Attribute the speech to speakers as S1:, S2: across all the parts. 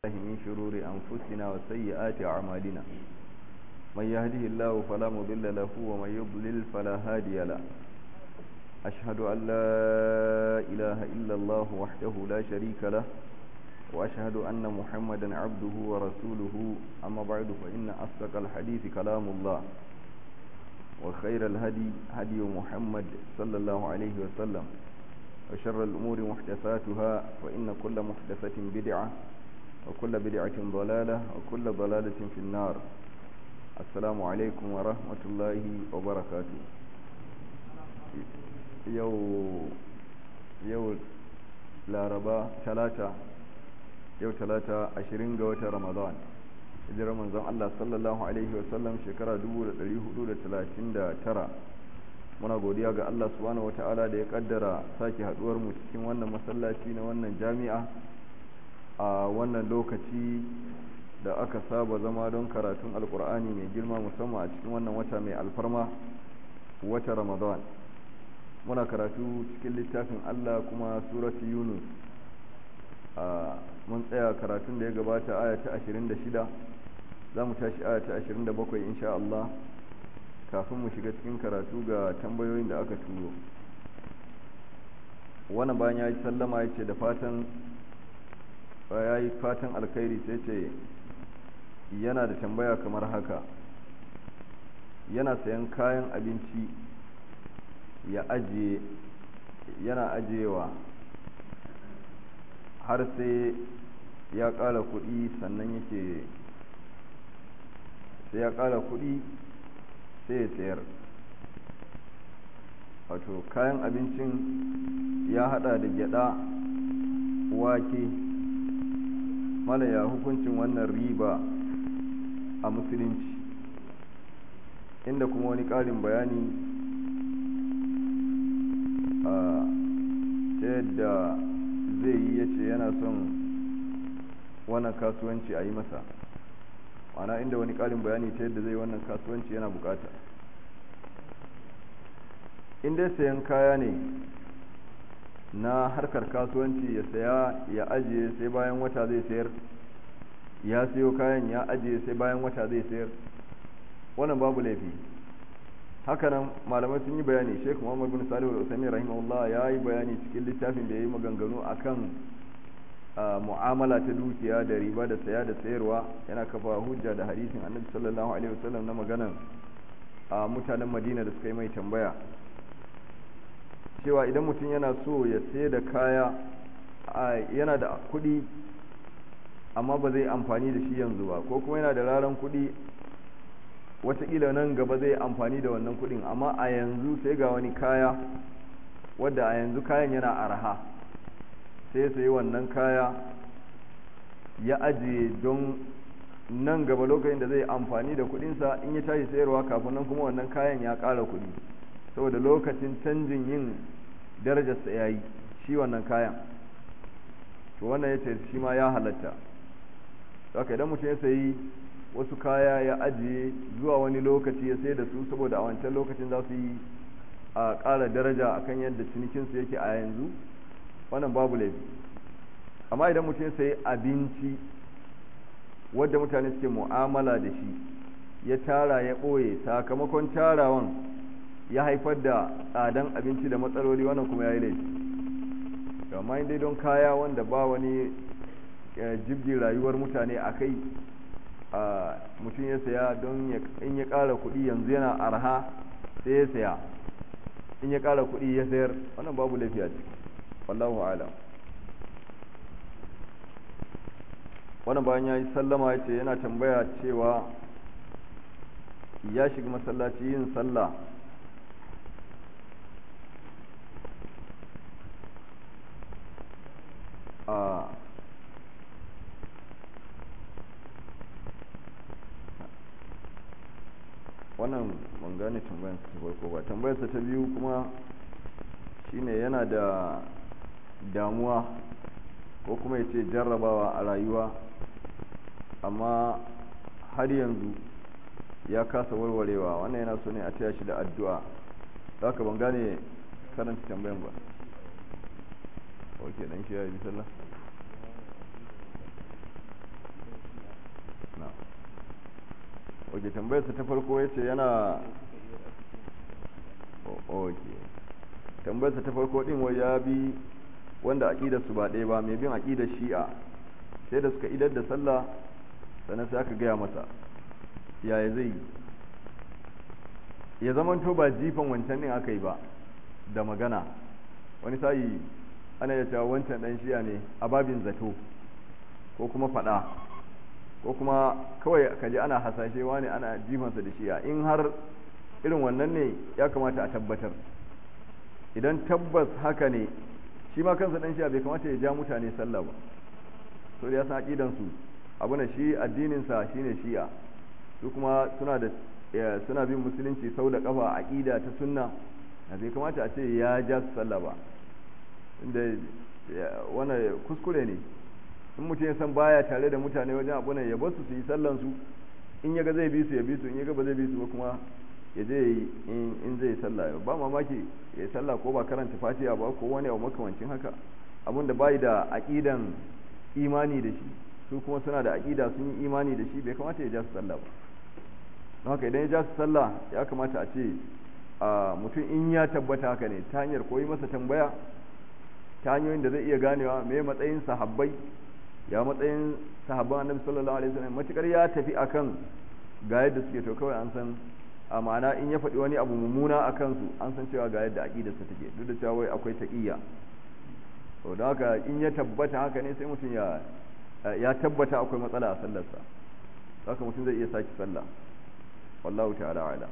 S1: الله من شرور أنفسنا وسيئات أعمالنا من يهده الله فلا مضل له ومن يضلل فلا هادي له أشهد أن لا إله إلا الله وحده لا شريك له وأشهد أن محمدا عبده ورسوله أما بعد فإن أصدق الحديث كلام الله وخير الهدي هدي محمد صلى الله عليه وسلم وشر الأمور محدثاتها وإن كل محدثة بدعة وكل بدعة ضلالة وكل ضلالة في النار السلام عليكم ورحمة الله وبركاته يو يو لاربا ثلاثة يو ثلاثة عشرين قوة رمضان hijirar manzon Allah sallallahu alaihi wasallam shekara 1439 muna godiya ga Allah subhanahu wata'ala da ya kaddara sake haduwar mu cikin wannan masallaci na wannan jami'a a wannan lokaci da aka saba zama don karatun alkur'ani mai girma musamman a cikin wannan wata mai alfarma wata ramadan muna karatu cikin littafin Allah kuma suratu yunus a mun tsaya karatun da ya gabata aya ta 26 za mu tashi aya ta 27 insha Allah kafin mu shiga cikin karatu ga tambayoyin da aka turo wannan bayan ya yi sallama ya ce da fatan ya yi fatan alkhairi sai ce yana da tambaya kamar haka yana sayan kayan abinci ya ajiye yana ajiyewa har sai ya ƙara kuɗi sannan yake sai ya ƙara kuɗi sai ya sayar wato kayan abincin ya hada da gyada wake malaya hukuncin wannan riba a musulunci inda kuma wani ƙarin bayani a ta yadda zai yi ya ce yana son wannan kasuwanci a yi masa mana inda wani ƙarin bayani ta yadda zai wannan kasuwanci yana bukata in dai sayan kaya ne na harkar kasuwanci ya saya ya ajiye sai bayan wata zai sayar ya sayo kayan ya ajiye sai bayan wata zai sayar wannan babu laifi hakanan malamai sun yi bayani sheikh muhammad bin salihu al-usaimi rahimahullah ya yi bayani cikin littafin da ya yi maganganu akan mu'amala ta dukiya da riba da saya da sayarwa yana kafa hujja da hadisin annabi sallallahu alaihi wasallam na maganan mutanen madina da suka yi mai tambaya cewa idan mutum yana so ya sai da kaya yana da kuɗi amma ba zai amfani da shi yanzu ba ko kuma yana da raran kuɗi watakila nan gaba zai amfani da wannan kuɗin amma a yanzu sai ga wani kaya wadda a yanzu kayan yana arha sai sai wannan kaya ya ajiye don nan gaba lokacin da zai amfani da kuɗinsa in ya tashi sayarwa kafin nan kuma wannan kayan ya ƙara kuɗi saboda lokacin canjin yin darajarsa ya yi shi wannan kayan to wannan ya ce shi ma ya halatta haka idan mutum ya sayi wasu kaya ya ajiye zuwa wani lokaci ya sai da su saboda a wancan lokacin za su yi a ƙara daraja akan yadda cinikinsu yake a yanzu wannan babu laifi amma idan mutum ya sayi abinci wadda mutane suke mu'amala da shi ya tara ya ɓoye sakamakon tarawan ya haifar da tsadan abinci da matsaloli wannan kuma ya yi laifi amma dai don kaya wanda ba wani jibgin rayuwar mutane a kai mutum ya saya don in ya ƙara kuɗi yanzu yana arha sai ya saya in ya ƙara kuɗi ya sayar wannan babu laifi a ciki wallahu alam wannan bayan ya yi sallama ya ce yana tambaya cewa ya shiga masallaci yin sallah a wannan ban gane tambayarsa ta farko ba tambayarsa ta biyu kuma shine yana da damuwa ko kuma ya ce jarrabawa a rayuwa amma har yanzu ya kasa warwarewa wannan yana so ne a taya shi da addu'a za ka ban gane karanta tambayan ba ok dan shi ya yi sallah oke tambayarsa ta farko ya ce yana oke tambayarsa ta farko din wai ya bi wanda aƙidar su ba ɗaya ba mai bin aƙidar shi'a sai da suka idar da sallah sannan sai aka gaya masa yaya zai yi ya zamanto ba jifan wancan din aka yi ba da magana wani sayi ana ya cewa wancan ɗan shi'a ne a babin zato ko kuma faɗa ko kuma kawai kaji ana hasashe wani ana jifansa da shi'a in har irin wannan ne ya kamata a tabbatar idan tabbas haka ne shi ma kansa dan shi'a bai kamata ya ja mutane sallah ba so da ya san aqidan su abu na shi addinin sa shine shi'a su kuma suna da suna bin musulunci sau da kafa aqida ta sunna bai kamata a ce ya ja su sallah ba inda wannan kuskure ne in mutum ya san baya tare da mutane wajen abu ne ya bar su su yi sallan su in ya ga zai bi su ya bi su in ya ga ba zai bi su ba kuma ya je yi in zai sallah ba mamaki ya sallah ko ba karanta fatiha ba ko wani abu makamancin haka abin da bai da aqidan imani da shi su kuma suna da aqida sun yi imani da shi bai kamata ya ja su sallah ba don haka idan ya ja su sallah ya kamata a ce mutum in ya tabbata haka ne ta hanyar koyi masa tambaya ta hanyoyin da zai iya ganewa me matsayin sahabbai ya matsayin sahabban annabi sallallahu alaihi wasallam matukar ya tafi akan ga yadda suke to kawai an san a ma'ana in ya faɗi wani abu mummuna a kansu an san cewa ga yadda aƙidarsa take duk da cewa wai akwai taƙiyya to da haka in ya tabbata haka ne sai mutum ya ya tabbata akwai matsala a sallarsa haka mutum zai iya saki sallah wallahu ta'ala ala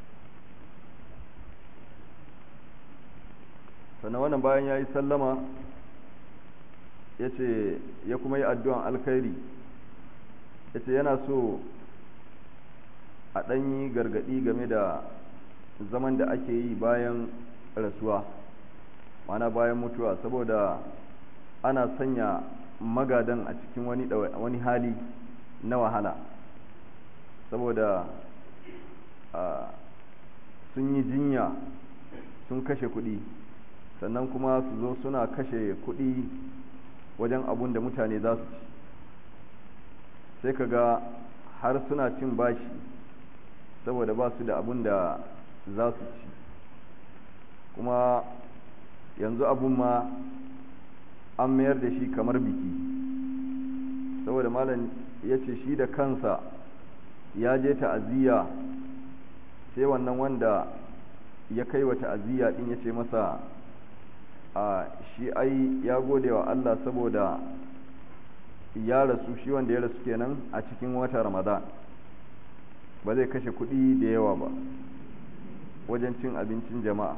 S1: sannan wannan bayan ya yi sallama ya ce ya kuma yi addu'an alkhairi ya ce yana so a ɗanyi gargaɗi game da zaman da ake yi bayan rasuwa mana bayan mutuwa saboda ana sanya magadan a cikin wani, wani hali na wahala saboda sun yi jinya sun kashe kuɗi sannan kuma su zo suna kashe kuɗi wajen abun da mutane za su ci sai ka ga har suna cin bashi saboda ba su da abun da za su ci kuma yanzu abun ma an mayar da shi kamar biki saboda malam ya ce shi da kansa ya je ta'aziyya sai wannan wanda ya kai wa ta'aziyya din ya ce masa a shi ai ya gode wa Allah saboda ya rasu shi wanda ya rasu kenan a cikin wata ramadan ba zai kashe kuɗi da yawa ba wajen cin abincin jama'a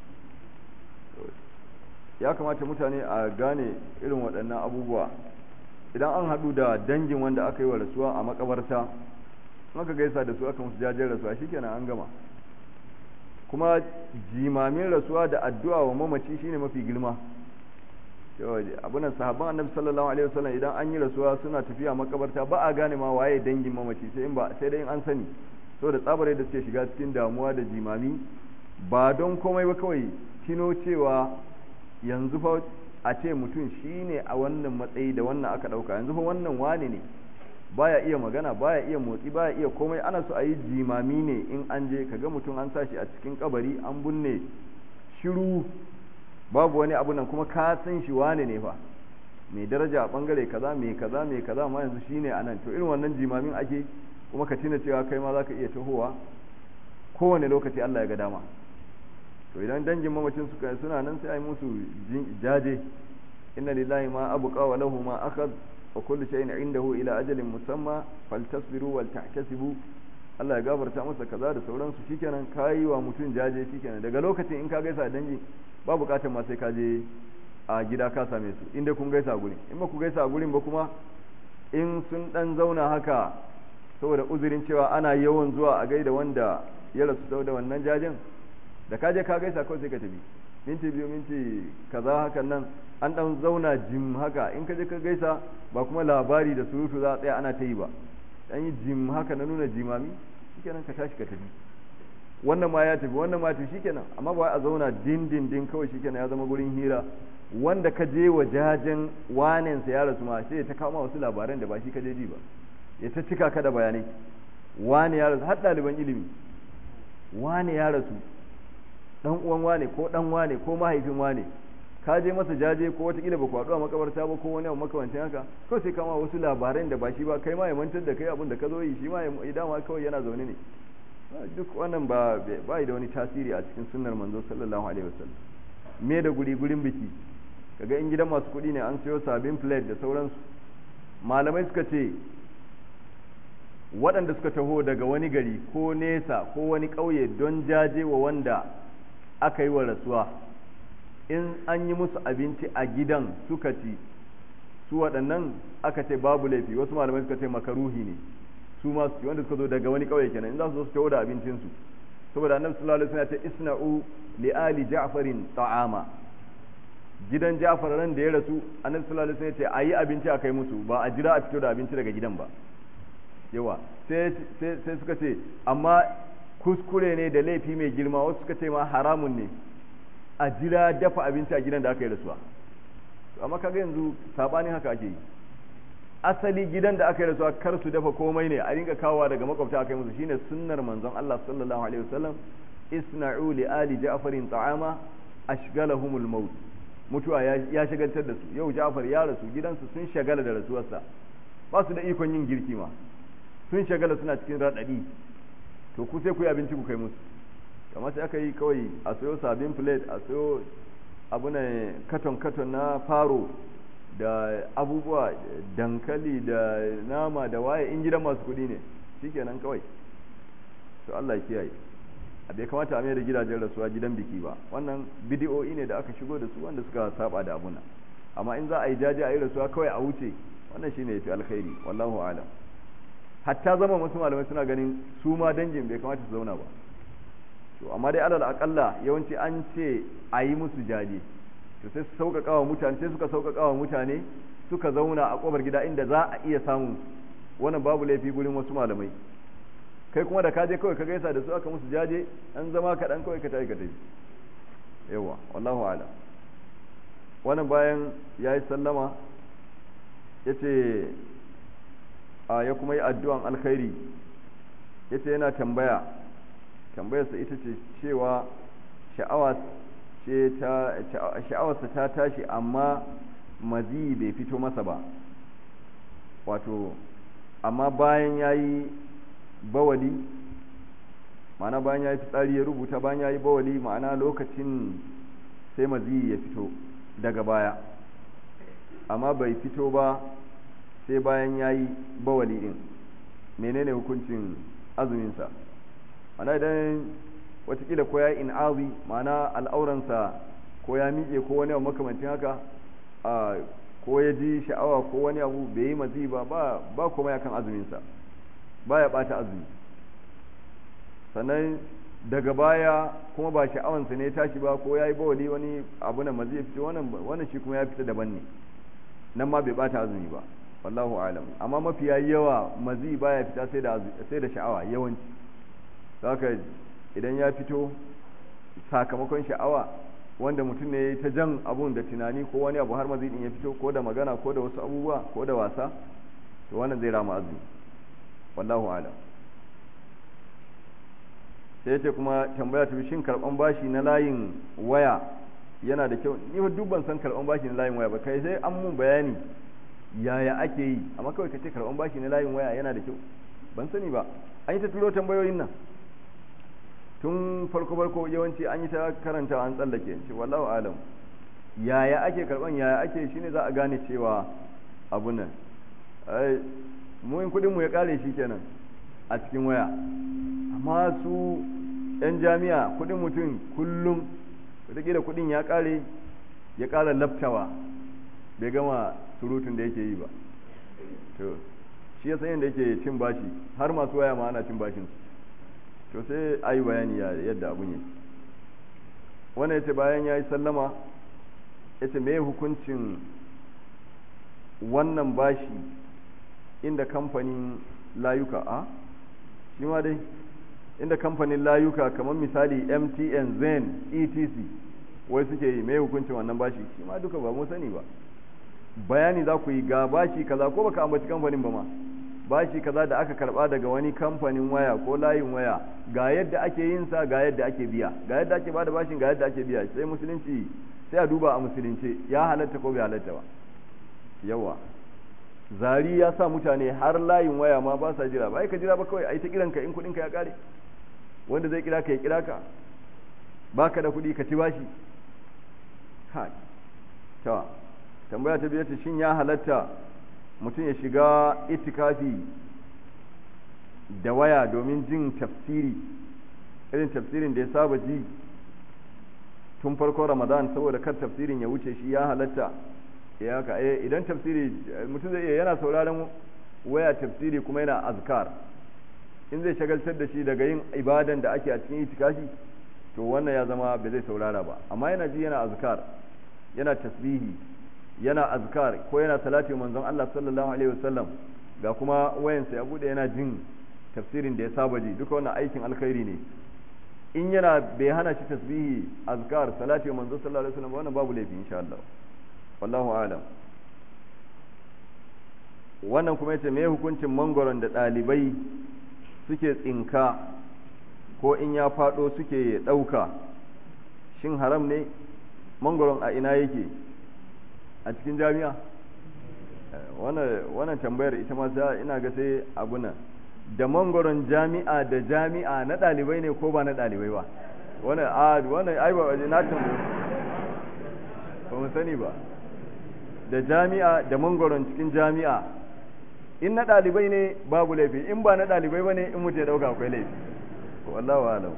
S1: ya kamata mutane a gane irin waɗannan abubuwa idan an haɗu da dangin wanda aka yi wa rasuwa a makabarta aka gaisa da su aka musu jajen rasuwa shikenan an gama kuma jimamin rasuwa da addu'a wa mamaci shine mafi girma abunan sahabban annabi sallallahu alaihi wasallam idan an yi rasuwa suna tafiya makabarta ba a gane ma waye dangin mamaci sai in ba sai dai in an sani saboda tsabare da suke shiga cikin damuwa da jimami ba don komai ba kawai tino cewa yanzu fa a ce mutum shine a wannan matsayi da wannan aka dauka yanzu fa wannan wane ne baya iya magana baya iya motsi baya iya komai ana so a yi jimami ne in an je kaga mutum an sashi a cikin kabari an binne shiru babu wani abu nan kuma ka san shi wane ne fa mai daraja a bangare kaza mai kaza mai kaza ma yanzu shine a nan to irin wannan jimamin ake kuma ka tuna cewa kai ma zaka iya tahowa kowane lokaci Allah ya ga dama to idan dangin mamacin suka suna nan sai a yi musu jaje inna lillahi ma abqa wa lahu ma akhadh wa kullu shay'in indahu ila ajalin musamma faltasbiru wal tahtasibu Allah ya gafarta masa kaza da sauransu shikenan kayi wa mutum jaje shikenan daga lokacin in ka gaisa dangi ba bukatar ma sai ka je a gida ka same su inda kun gaisa gurin in ba ku gaisa a gurin ba kuma in sun dan zauna haka saboda uzurin cewa ana yawan zuwa a gaida wanda ya rasu saboda wannan jajen da ka je ka gaisa kawai sai ka tafi minti biyu minti kaza hakan nan an dan zauna jim haka in ka je ka gaisa ba kuma labari da surutu za a tsaya ana ta yi ba dan yi jim haka na nuna jimami shikenan ka tashi ka tafi wannan ma ya tafi wannan ma tafi shikenan amma ba a zauna din din din kawai shikenan ya zama gurin hira wanda ka je wa jajen wanen sa ya rasu ma sai ta kawo wasu labaran da ba shi ka je ji ba ya ta cika ka da bayanai wane ya rasu har ɗaliban ilimi wane ya rasu dan uwan wane ko dan wane ko mahaifin wane ka je masa jaje ko watakila ba kwaɗo a makabarta ba ko wani abu makamancin haka kawai sai kama wasu labaran da ba shi ba kai ma ya mantar da kai abin da ka zo yi shi ma ya dama kawai yana zaune ne duk wannan ba ba da wani tasiri a cikin sunnar manzo sallallahu alaihi wasallam me da guri gurin biki kaga in gidan masu kuɗi ne an sayo sabin plate da sauransu malamai suka ce waɗanda suka taho daga wani gari ko nesa ko wani ƙauye don jaje wa wanda aka yi wa rasuwa in an yi musu abinci a gidan suka ci su waɗannan aka ce babu laifi wasu malamai suka ce makaruhi ne su ma su wanda suka zo daga wani ƙauye kenan in za su zo su taho da abincinsu saboda annabi sallallahu alaihi wasallam ya ce isna'u li ali ja'farin ta'ama gidan Ja'far ran da ya rasu annabi sallallahu alaihi wasallam ya ce ayi abinci a kai musu ba a jira a fito da abinci daga gidan ba yawa sai sai suka ce amma kuskure ne da laifi mai girma wasu suka ce ma haramun ne a jira dafa abinci a gidan da aka yi rasuwa amma kaga yanzu sabanin haka ake yi asali gidan da aka yi rasuwa kar su dafa komai ne a rinka kawowa daga makwabta aka yi musu shine sunnar manzon Allah sallallahu alaihi wasallam isna'u li ali ja'farin ta'ama ashgalahumul maut mutuwa ya shagaltar da su yau Ja'far ya rasu gidansu sun shagala da rasuwarsa ba su da ikon yin girki ma sun shagala suna cikin raɗaɗi to ku sai ku yi abinci ku kai musu kamar sai aka yi kawai a sayo sabin plate a sayo abu ne katon katon na faro da abubuwa dankali da nama da waye in gidan masu kuɗi ne shikenan kawai to Allah ya kiyaye a bai kamata a mai da gidajen rasuwa gidan biki ba wannan bidiyo'i ne da aka shigo da su wanda suka saba da abuna amma in za a yi jaje a yi rasuwa kawai a wuce wannan shine yafi alkhairi wallahu alam hatta zama wasu malamai suna ganin su ma dangin bai kamata su zauna ba to amma dai alal akalla yawanci an ce a yi musu jaje to sai su sauƙaƙa wa mutane sai suka sauƙaƙa wa mutane suka zauna a ƙofar gida inda za a iya samun wannan babu laifi gurin wasu malamai kai kuma da ka je kawai ka gaisa da su aka musu jaje an zama kaɗan kawai ka tafi ka tafi yawa wallahu ala wannan bayan ya yi sallama ya ce a ya kuma yi addu'an alkhairi ya ce yana tambaya tambayarsa ita ce cewa sha'awarsa ta tashi amma mazi bai fito masa ba wato amma bayan ya yi bawali ma'ana bayan ya yi fitsari ya rubuta bayan ya yi bawali ma'ana lokacin sai mazi ya fito daga baya amma bai fito ba sai bayan ya yi bawali din menene hukuncin azuminsa ana idan watakila ko ya yi in'azi ma'ana al'auransa ko ya miƙe ko wani abu makamancin haka ko ya ji sha'awa ko wani abu bai yi mazi ba ba kuma ya kan azuminsa ba ya ɓata azumi sannan daga baya kuma ba sha'awansa ne ya tashi ba ko ya yi bawali wani abu na mazi ya fito wannan shi kuma ya fita daban ne nan ma bai ɓata azumi ba wallahu alam amma mafiya yawa mazi baya fita sai da sai da sha'awa yawanci haka idan ya fito sakamakon sha'awa wanda mutum ne ta jan abun da tunani ko wani abu har mazi din ya fito ko da magana ko da wasu abubuwa ko da wasa to wannan zai rama azumi wallahu alam sai ce kuma tambaya ta shin karban bashi na layin waya yana da kyau ni ba duk ban san karban bashi na layin waya ba kai sai an mun bayani yaya ake yi amma kawai ka ce karban bashi na layin waya yana da kyau ban sani ba an yi ta turo tambayoyin nan tun farko farko yawanci an yi ta karanta an tsallake ce wallahu alam yaya ake karban yaya ake shine za a gane cewa abun nan mu in kudin mu ya kare shi kenan a cikin waya amma su yan jami'a kudin mutum kullum wataƙila kudin ya kare ya kara laftawa bai gama surutun da yake yi ba to shi ya san yadda yake cin bashi har masu waya ma ana cin bashin to sai a yi bayani yadda abun yi wannan yace bayan ya yi sallama yace me hukuncin wannan bashi inda kamfanin layuka a shi ma dai inda kamfanin layuka kamar misali mtn zen etc wai suke yi mai hukuncin wannan bashi shi ma duka ba mu sani ba bayani za ku yi ga bashi kaza ko baka ambaci kamfanin ba ma bashi kaza da aka karba daga wani kamfanin waya ko layin waya ga yadda ake yin sa ga yadda ake biya ga yadda ake bada bashin ga yadda ake biya sai musulunci sai a duba a musulunci ya halatta ko bai halatta ba yawa zari ya sa mutane har layin waya ma ba sa jira ba ai ka jira ba kawai ai ta kiranka in kudin ka ya kare wanda zai kira ka ya kira ka baka da kudi ka ci bashi ha ta tambaya ta biyar shin ya halatta mutum ya shiga itikafi da waya domin jin tafsiri irin tafsirin da ya saba ji tun farkon ramadan saboda kar tafsirin ya wuce shi ya halatta ya haka eh idan tafsiri mutum zai iya yana sauraron waya tafsiri kuma yana azkar in zai shagaltar da shi daga yin ibadan da ake a cikin itikafi to wannan ya zama bai zai saurara ba amma yana ji yana azkar yana tasbihi yana azkar ko yana salati manzon Allah sallallahu alaihi wasallam ga kuma wayansa ya bude yana jin tafsirin da ya saba ji duka wannan aikin alkhairi ne in yana bai hana shi tasbihi azkar salati manzon sallallahu alaihi wasallam wannan babu laifi insha Allah wallahu a'lam wannan kuma yace me hukuncin mangoron da dalibai suke tsinka ko in ya fado suke dauka shin haram ne mangoron a ina yake a cikin jami'a wannan tambayar ita ma sai ina ga sai abuna da mangoron jami'a da jami'a na dalibai ne ko ba na dalibai ba wannan a wannan ai ba na tambaye ba mu sani ba da jami'a da mangoron cikin jami'a in na dalibai ne babu laifi in ba na dalibai ba ne in mutu ya dauka akwai laifi wallahu alam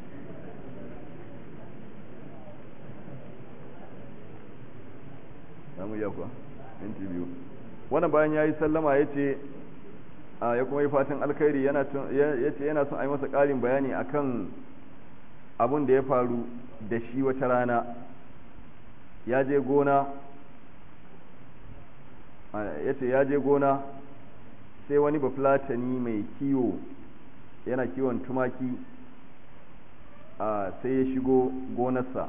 S1: samu iya kuwa minti biyu wannan bayan ya yi sallama ya ce ya kuma yi fatan alkhairi ya ce yana son a yi masa ƙarin bayani akan abin da ya faru da shi wata rana ya je gona ya ce ya je gona sai wani bafulatani mai kiwo yana kiwon tumaki sai ya shigo gonarsa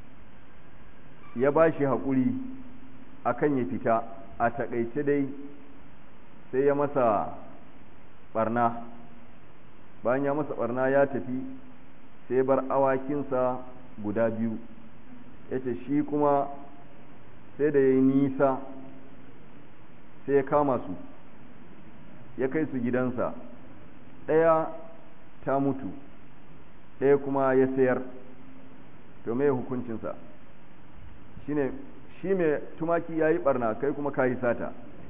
S1: ya ba shi haƙuri akan ya fita a takaice dai sai ya masa barna bayan ya masa barna ya tafi sai bar awakinsa guda biyu ya ce shi kuma sai da ya yi nisa sai ya kama su ya kai su gidansa ɗaya ta mutu ɗaya kuma ya sayar to mai hukuncinsa shine shi mai tumaki ya yi barna kai kuma ka yi sata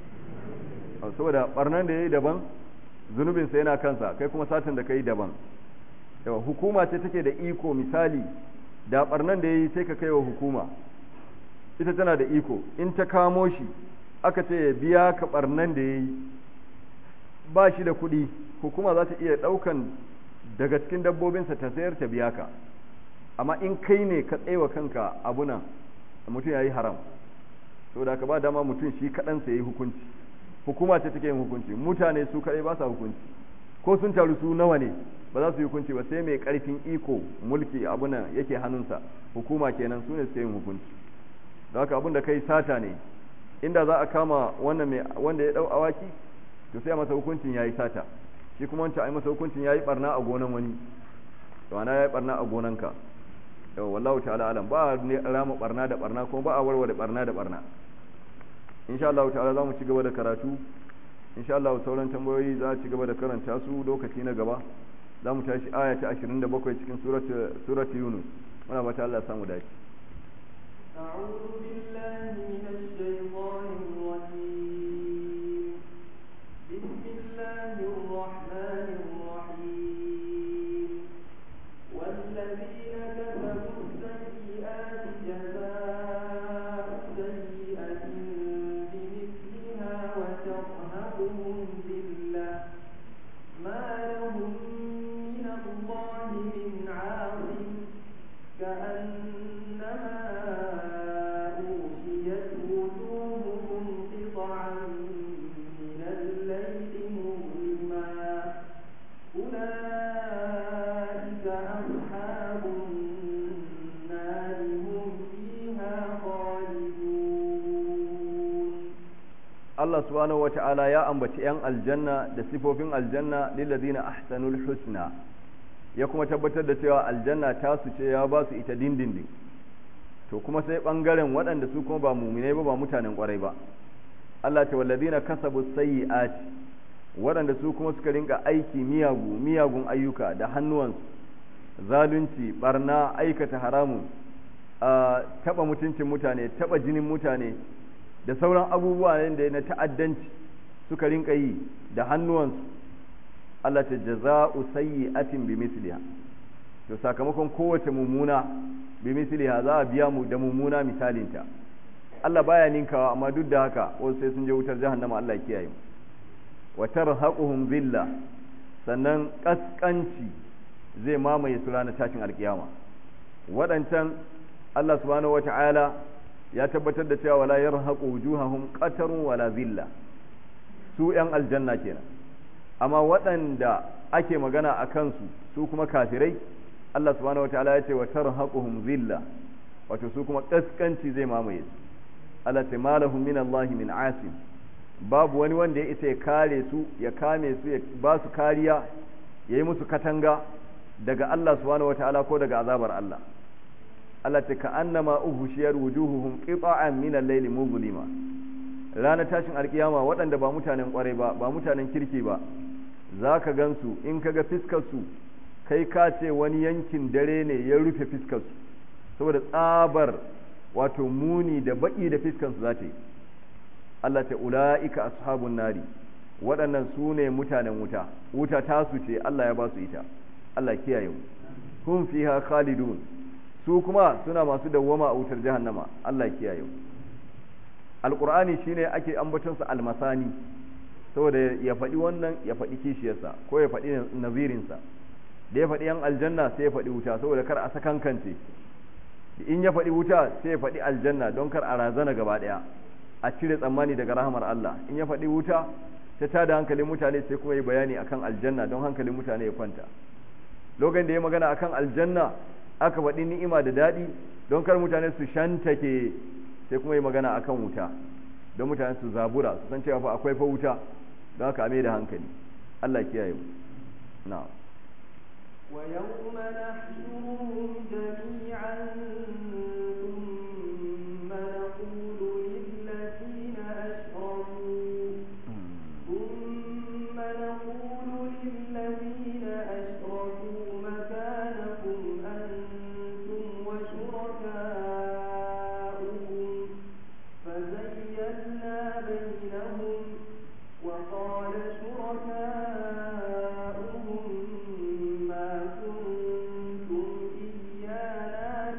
S1: saboda barnan da ya yi daban zunubinsa yana kansa kai kuma satin da ka yi daban yawa hukuma ce take da iko misali da barnan da ya yi sai ka kai wa hukuma ita tana da iko in ta kamo shi aka ce ya biya ka barnan da ya yi ba shi da kuɗi hukuma za ta iya ɗaukan daga cikin dabbobinsa ta sayar ta biya ka amma in kai ne ka tsaye kanka abunan mutum ya yi haram saboda ka ba dama mutum shi kaɗansa ya yi hukunci hukuma ce take yin hukunci mutane su kaɗai ba sa hukunci ko sun taru su nawa ne ba za su yi hukunci ba sai mai ƙarfin iko mulki abunan yake hannunsa hukuma kenan su ne suke yin hukunci da haka abin da kai sata ne inda za a kama wannan mai wanda ya ɗau awaki to sai a masa hukuncin ya yi sata shi kuma wancan a yi masa hukuncin ya yi barna a gonan wani to ana ya yi barna a gonanka yau wallahu ta'ala alam ba a rama barna da barna kuma ba a warware barna da barna insha Allah ta'ala za mu ci gaba da karatu insha Allah sauran tambayoyi za a ci gaba da karanta su lokaci na gaba za mu tashi aya ta 27 cikin surat Yunus muna ba ta Allah samu dace
S2: أعوذ بالله من الشيطان الرجيم بسم الله الرحمن الرحيم والذين كسبوا السيئات جزاء سيئة بمثلها وترهقهم ذلة ما لهم من الله من عاصم كأنما أغشيت
S1: Allah subhanahu wata'ala ya ambaci 'yan aljanna da sifofin aljanna lillazina ahsanul husna ya kuma tabbatar da cewa aljanna ta su ce ya ba su ita dindindin to kuma sai bangaren waɗanda su kuma ba muminai ba ba mutanen kwarai ba Allah ta wallazina kasabu sayyi'ati waɗanda su kuma suka rinka aiki miyagu miyagun ayyuka da hannuwansu zalunci barna aikata haramun a taba mutuncin mutane taba jinin mutane da sauran abubuwa da na ta'addanci suka rinka yi da hannuwansu Allah ta jaza'u sayyi'atin bi misliha to sakamakon kowace mummuna bi misliha za a biya mu da mummuna misalinta Allah baya ninkawa amma duk da haka wasu sai sun je wutar jahannama Allah kiyaye mu wa tarhaquhum zilla sannan kaskanci zai mamaye su ranar tashin alkiyama waɗancan Allah subhanahu wata'ala ya tabbatar da cewa wala yarhaqu wujuhahum qatarun wala zilla su yan aljanna kenan amma waɗanda ake magana a kansu su kuma kafirai Allah subhanahu wata'ala ya ce wa tarhaquhum zilla wato su kuma kaskanci zai mamaye su Allah ta malahum min Allah min asim babu wani wanda ya isa ya kare su ya kame su ya ba su kariya ya yi musu katanga daga Allah subhanahu wata'ala ko daga azabar Allah Allah ta ka annama uhushiyar wujuhuhum qita'an min al-layli muzlima ranar tashin alkiyama waɗanda ba mutanen kwarai ba ba mutanen kirki ba zaka gansu in kaga fiskar su kai ka ce wani yankin dare ne ya rufe fiskar su saboda tsabar wato muni da baki da fiskar su zata yi Allah ta ula'ika ashabun nari waɗannan su ne mutanen wuta wuta tasu ce Allah ya ba su ita Allah kiyaye mu hum fiha khalidun su kuma suna masu dawwama a wutar jahannama Allah kiyaye mu alqur'ani shine ake ambaton sa almasani saboda ya faɗi wannan ya faɗi kishiyarsa ko ya faɗi nazirin sa da ya faɗi yan aljanna sai ya faɗi wuta saboda kar a sakankance in ya faɗi wuta sai ya faɗi aljanna don kar a razana gaba ɗaya a cire tsammani daga rahamar Allah in ya faɗi wuta ta tada hankalin mutane sai kuma yi bayani akan aljanna don hankalin mutane ya kwanta lokacin da ya magana akan aljanna aka faɗi ni'ima da daɗi don kar mutane su shantake sai kuma yi magana akan wuta don mutane su zabura su san cewa fa akwai fa wuta don haka ame da hankali Allah kiyaye mu na'am
S2: ويوم نحشرهم جميعا ثم نقول للذين أشركوا ثم نقول للذين أشركوا مكانكم أنتم وشركاؤكم فزينا بينهم وقال شركاؤهم ما كنتم إيانا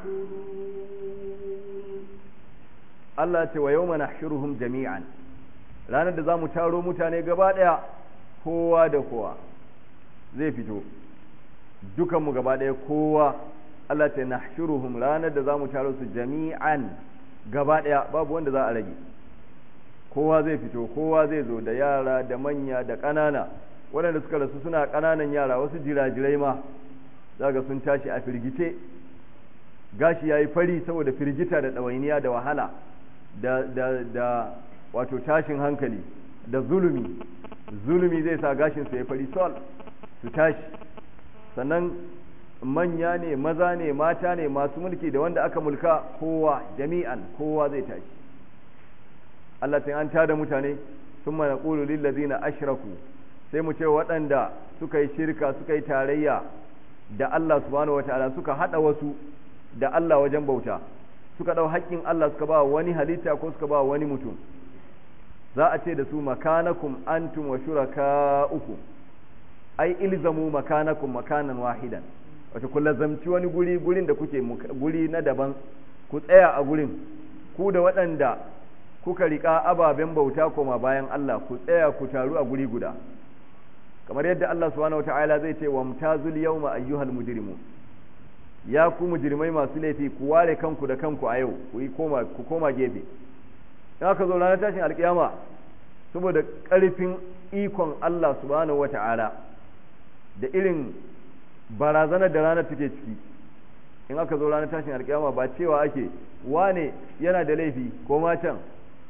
S2: تعبدون
S1: Allah ce wa yawma nahshuruhum jami'an ranar da zamu taro mutane gaba daya kowa da kowa zai fito dukan mu gaba daya kowa Allah ce nahshuruhum ranar da zamu taro su jami'an gaba daya babu wanda za a rage kowa zai fito kowa zai zo da yara da manya da ƙanana waɗanda suka rasu suna ƙananan yara wasu jirajirai ma zaga sun tashi a firgice gashi yayi fari saboda firgita da ɗawainiya da wahala da, da, da wato tashin hankali da zulumi zulumi zai sa gashinsa ya fari sol su tashi sannan manya ne maza ne mata ne masu mulki da wanda aka mulka kowa jami'an kowa zai tashi Allah ta an tada mutane sun mana ƙulu lillazina ashraku sai mu ce waɗanda suka yi shirka suka yi tarayya da Allah subhanahu wataala suka haɗa wasu da Allah wajen bauta suka ɗau haƙƙin Allah suka ba wani halitta ko suka ba wani mutum za a ce da su makanakum antum wa shuraka'ukum ai ilzamu makanakum makanan wahidan wato ku lazamci wani guri gurin da kuke guri na daban ku tsaya a gurin ku da waɗanda kuka riƙa ababen bauta koma bayan Allah ku tsaya ku taru a guri guda kamar yadda Allah subhanahu wata'ala zai ce wa mutazul yawma ayyuhal mujrimun ya ku mujrimai masu laifi ku ware kanku da kanku a yau ku yi koma ku koma gefe in aka zo ranar tashin alkiyama saboda ƙarfin ikon Allah subhanahu wata'ala da irin barazanar da ranar take ciki in aka zo ranar tashin alkiyama ba cewa ake wane yana da laifi ko ma can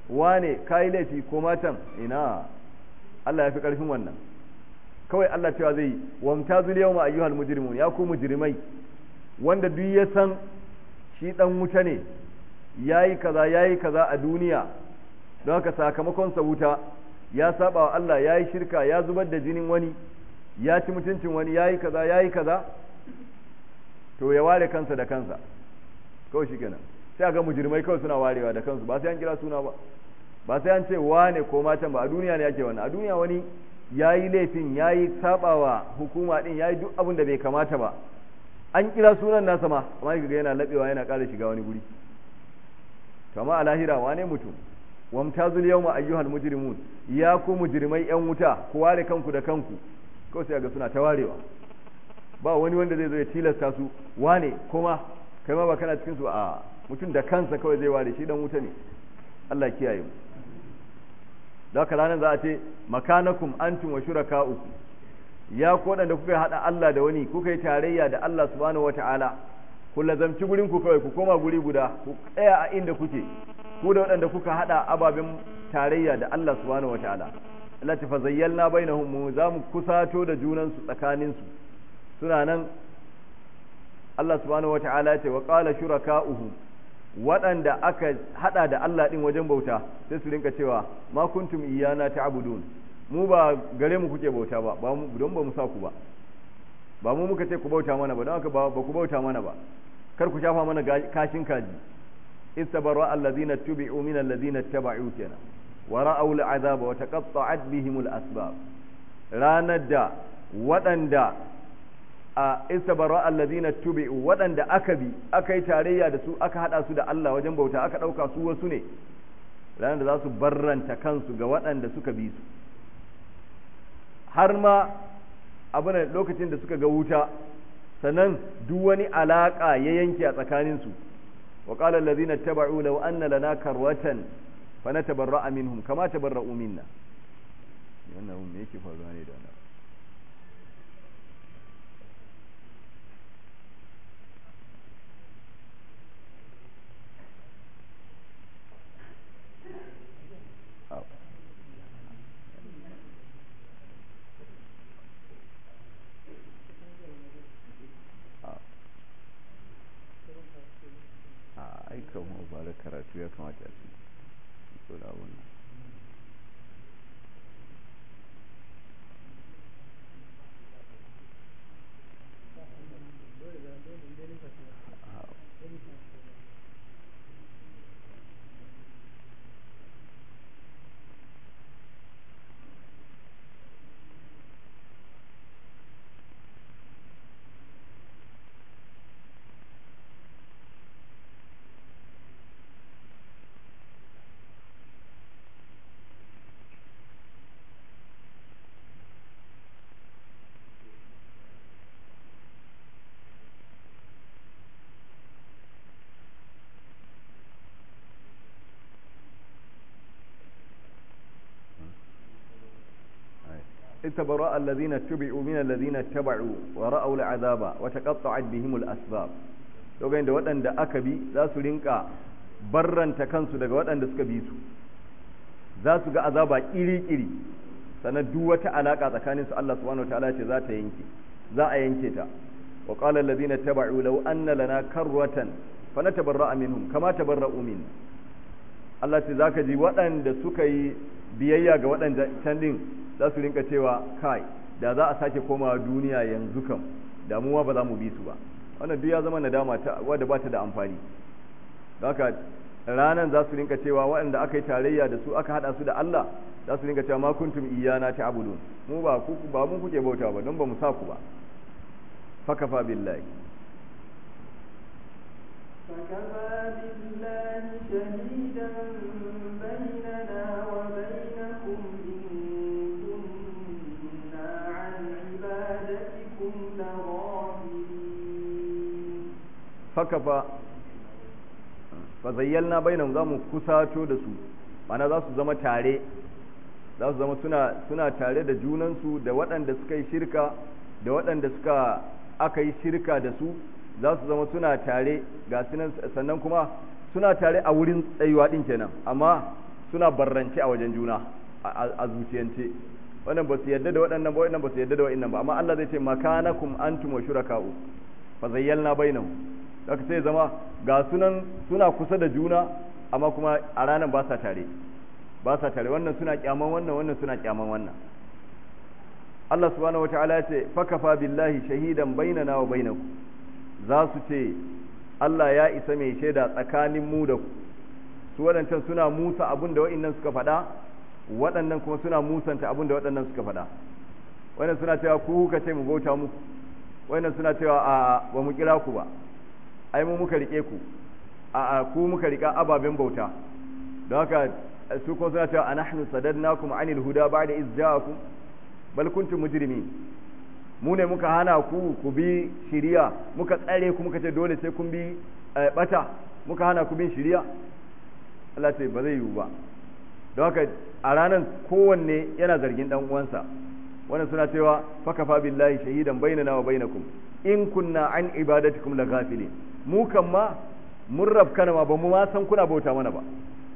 S1: wane kai laifi ko matan ina Allah ya fi karfin wannan kawai Allah cewa zai wamtazul yawma ayyuhal mujrimun ya ku mujrimai wanda duk ya san shi dan wuta ne yayi kaza yayi kaza a duniya don haka sakamakon sa wuta ya saba wa Allah yayi shirka ya zubar da jinin wani ya ci mutuncin wani yayi kaza yayi kaza to ya ware kansa da kansa kawai shikenan sai ga mujrimai kawai suna warewa da kansu ba sai an kira suna ba ba sai an ce wane ko matan ba a duniya ne yake wannan a duniya wani yayi laifin yayi sabawa hukuma din yayi duk abin da bai kamata ba an kira sunan nasa ma amma kaga yana labewa yana ƙara shiga wani guri kama a lahira wane mutum wamtazul yawma ayyuhal mujrimun ya ku mujrimai yan wuta ku ware kanku da kanku kawai sai ga suna ta warewa ba wani wanda zai zo ya tilasta su wane kuma kai ma ba kana cikin su a mutum da kansa kawai zai ware shi dan wuta ne Allah kiyaye mu da haka ranar za a ce makanakum antum wa shuraka'ukum ya ku waɗanda kuka haɗa Allah da wani kuka yi tarayya da Allah subhanahu wata'ala ku lazamci gurin ku kawai ku koma guri guda ku tsaya a inda kuke ku da waɗanda kuka haɗa ababen tarayya da Allah subhanahu wata'ala Allah ta fazayyalna bainahum mu za mu kusato da junan su tsakanin su suna nan Allah subhanahu wata'ala ce wa qala shuraka'uhum waɗanda aka haɗa da Allah ɗin wajen bauta sai su rinka cewa ma kuntum iyana ta'budun mu ba gare mu kuke bauta ba don ba mu sa ku ba ba mu muka ce ku bauta mana ba don haka ba ku bauta mana ba kar ku shafa mana kashin kaji istabarra allazina tubi'u min allazina taba'u kenan wa ra'aw al'azaba wa taqatta'at bihim al'asbab ranar da waɗanda a istabarra allazina tubi'u waɗanda aka bi aka yi tarayya da su aka hada su da Allah wajen bauta aka ɗauka su wasu ne ranar da za su barranta kansu ga waɗanda suka bi su har ma abin lokacin da suka ga wuta sannan duk wani alaka ya yanke a tsakaninsu wa qala allazina taba'u law anna lana karwatan fa natabarra'a minhum kama tabarra'u minna wannan me yake faruwa ne da wannan aikan mu ba da karatu ya kamata a cikin so da wannan استبرأ الذين اتبعوا من الذين اتبعوا ورأوا العذاب وتقطعت بهم الأسباب lokacin da waɗanda aka bi za su rinka barranta kansu daga waɗanda suka bi su za su ga azaba iri-iri sannan duk wata alaƙa tsakanin su Allah subhanahu wataala ce za ta yanke za a yanke ta wa qala allazina taba'u law anna lana karratan fanatabarra'a minhum kama tabarra'u min Allah ce zaka ji waɗanda suka yi biyayya ga waɗanda can din za su rinka cewa kai da za a sake komawa duniya yanzu kam damuwa ba za mu bi su ba wannan duk ya zama nadama ta wadda ba ta da amfani haka ranan za su rinka cewa waɗanda aka yi tarayya da su aka haɗa su da Allah za su rinka cewa ma kuntum iyana ta'budun mu ba ku ba mun kuke bauta ba don ba mu sa ku ba fakafa billahi
S2: فكفى بالله شهيدا بيننا وبينكم إن كنا عن عبادتكم لغافلين
S1: fakafa fa zayyalna bainahum zamu kusato da su mana za su zama tare za su zama suna suna tare da junansu da waɗanda suka yi shirka da waɗanda suka aka yi shirka da su za su zama suna tare ga sunan sannan kuma suna tare a wurin tsayuwa din kenan amma suna barrance a wajen juna a zuciyance wannan ba su yadda da waɗannan ba waɗannan ba su yadda da waɗannan ba amma Allah zai ce makanakum antum wa shuraka'u fa zayyalna bainahum haka sai zama ga sunan suna kusa da juna amma kuma a ranar ba sa tare ba sa tare wannan suna kyaman wannan wannan suna kyaman wannan Allah subhanahu wataala ya ce fakafa billahi shahidan bainana wa bainakum za su ce Allah ya isa mai shaida tsakanin mu da ku su waɗancan suna musa abin da waɗannan suka faɗa waɗannan kuma suna musanta abin da waɗannan suka faɗa wannan suna cewa ku kuka ce mu bauta muku wannan suna cewa a ba mu kira ku ba ai mu muka rike ku a a ku muka rika ababen bauta don haka su kuma suna cewa anahnu sadadnakum anil huda ba'da iz ja'akum bal kuntum mujrimin mu ne muka hana ku ku bi shiriya muka tsare ku muka ce dole sai kun bi bata muka hana ku bin shiriya Allah ce ba zai yiwu ba don haka a ranar kowanne yana zargin dan uwansa wannan suna cewa fakafa billahi shahidan bainana wa bainakum in kunna an ibadatikum la ghafilin mu kan ma mun rafkana ma ba mu ma san kuna bauta mana ba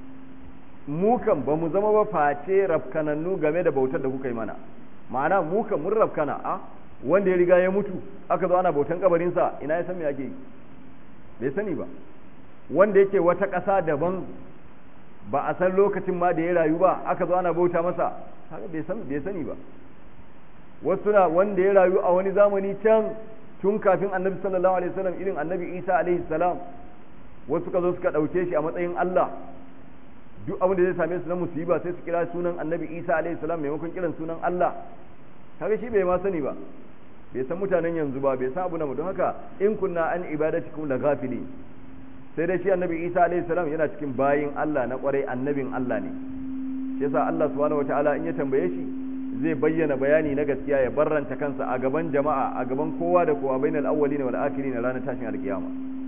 S1: mu kan ba mu zama ba face rafkanannu game da bautar da kuka yi mana ma'ana mu kan mun rafkana a wanda ya riga ya mutu aka zo ana bautan kabarinsa ina ya san me ake yi bai sani ba wanda yake wata ƙasa daban ba a san lokacin ma da ya rayu ba aka zo ana bauta masa haka bai san bai sani ba wasu na wanda ya rayu a wani zamani can tun kafin annabi sallallahu alaihi wasallam irin annabi isa alaihi salam wasu ka zo suka ɗauke shi a matsayin Allah duk abin da zai same su na musiba sai su kira sunan annabi isa alaihi salam maimakon kiran sunan Allah kaga shi bai ma sani ba bai san mutanen yanzu ba bai san abu na don haka in kunna an ibadatikum la ghafili sai dai shi annabi isa alaihi salam yana cikin bayin Allah na kwarai annabin Allah ne shi yasa Allah subhanahu wataala in ya tambaye shi zai bayyana bayani na gaskiya ya barranta kansa a gaban jama'a a gaban kowa da kowa bainal awwalin wal akhirin ranar tashin alkiyama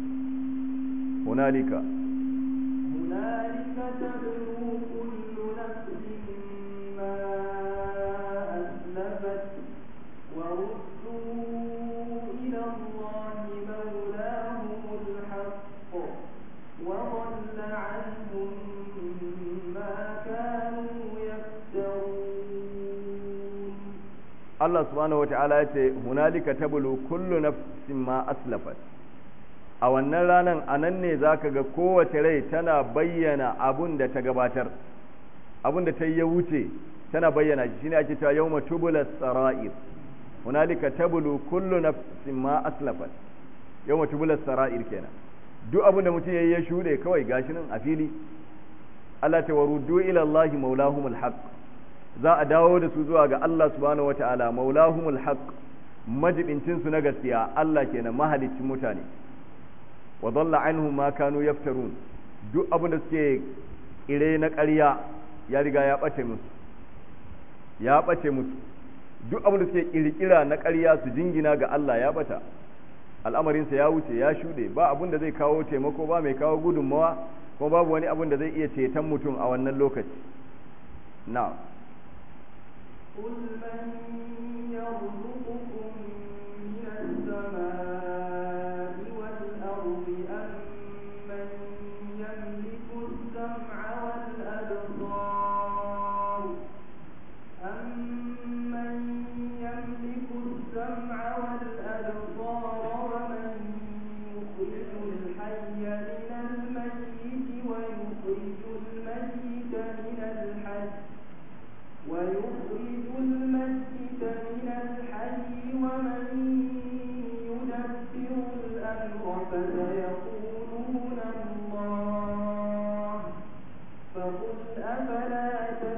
S1: hunalika
S2: هنالك تبلو كل نفس ما أسلفت وردوا إلى الله مولاهم الحق وضل عنهم ما كانوا يفترون
S1: Allah subhanahu wata'ala ya ce hunalika tabulu kullu nafsin ma aslafat a wannan ranan anan ne zaka ga kowace rai tana bayyana abun da ta gabatar abun da ta yi ya wuce tana bayyana shi shine ake cewa yawma tubulas sara'ir hunalika tabulu kullu nafsin ma aslafat yawma tubulas sara'ir kenan duk abun da mutum yayi ya shude kawai gashi nan a fili Allah ta waruddu ila Allah maulahumul haqq za a dawo da su zuwa ga Allah subhanahu wataala maulahumul haqq majibincin su na gaskiya Allah kenan mahalicin mutane wa dhalla anhum ma kanu yaftarun duk abin da suke ire na ƙarya ya riga ya bace musu ya bace musu duk abin da suke kirkira na ƙarya su jingina ga Allah ya bata al'amarinsa ya wuce ya shuɗe ba abin da zai kawo taimako ba mai kawo gudunmawa kuma babu wani abin da zai iya ceton mutum a wannan lokaci na'am
S2: قل من يرزقكم من السماء والأرض أم من يملك السمع والأبصار أمن يملك السمع والأبصار ومن يخرج الحي من الميت ويخرج الميت من الحي ويخرج الميت من الحي ومن يدبر الأمر فسيقولون الله فقل أفلا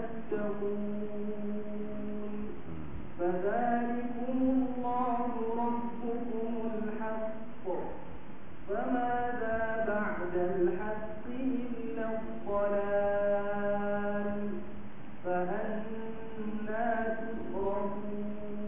S2: تتقون فذلكم الله ربكم الحق فماذا بعد الحق إلا الضلال فأنا تصرفون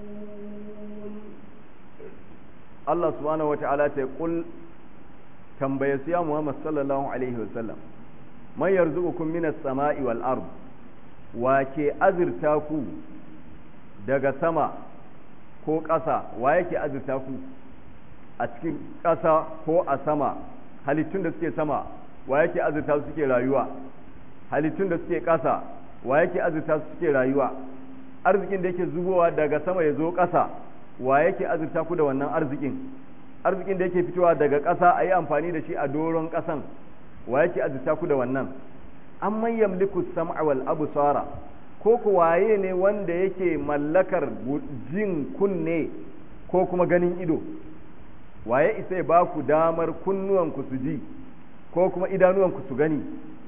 S1: Allah subhanahu wata'ala ta kul tambaye su ya Muhammad sallallahu alaihi wasallam man yarzuqukum minas sama'i wal ard wa ke azurta ku daga sama ko ƙasa wa yake azurta ku a cikin ƙasa ko a sama halittun da suke sama wa yake azurta su suke rayuwa halittun da suke ƙasa wa yake azurta su suke rayuwa arzikin da yake zubowa daga sama ya zo ƙasa wa yake azurta ku da wannan arzikin arzikin da yake fitowa daga ƙasa a yi amfani da shi a doron ƙasan wa yake azurta ku da wannan an man yamliku sam'a wal absara ko ku waye ne wanda yake mallakar jin kunne ko kuma ganin ido waye isa ya ba ku damar kunnuwanku su ji ko kuma idanuwanku su gani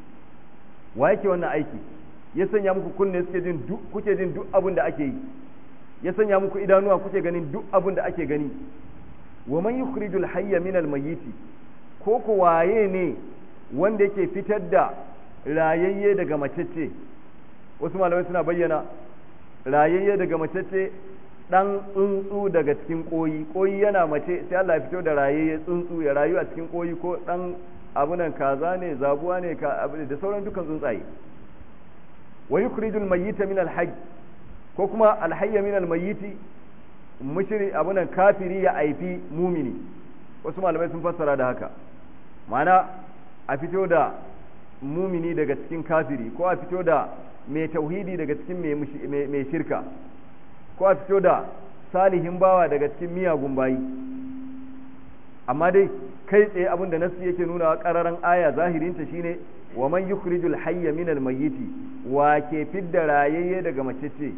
S1: wa yake wannan aiki ya sanya muku kunne suke jin duk kuke jin duk abin da ake yi ya sanya muku idanuwa kuke ganin duk abin da ake gani wa man yukhrijul hayya min al mayyiti ko ku waye ne wanda yake fitar da rayayye daga macece wasu malamai suna bayyana rayayye daga macece dan tsuntsu daga cikin koyi koyi yana mace sai Allah ya fito da rayayye tsuntsu ya rayu a cikin koyi ko dan abunan kaza ne zabuwa ne ka da sauran dukan tsuntsaye wa yukhrijul mayyita min al ko kuma alhayya min almayyiti mushri abunan kafiri ya aifi mumini wasu malamai sun fassara da haka ma'ana a fito da mumini daga cikin kafiri ko a fito da mai tauhidi daga cikin mai shirka ko a fito da salihin bawa daga cikin miyagun bayi amma dai kai tsaye abin da nasu yake nuna ƙararan aya zahirinta shine wa man yukhrijul hayya min almayyiti wa ke fidda rayayye daga macece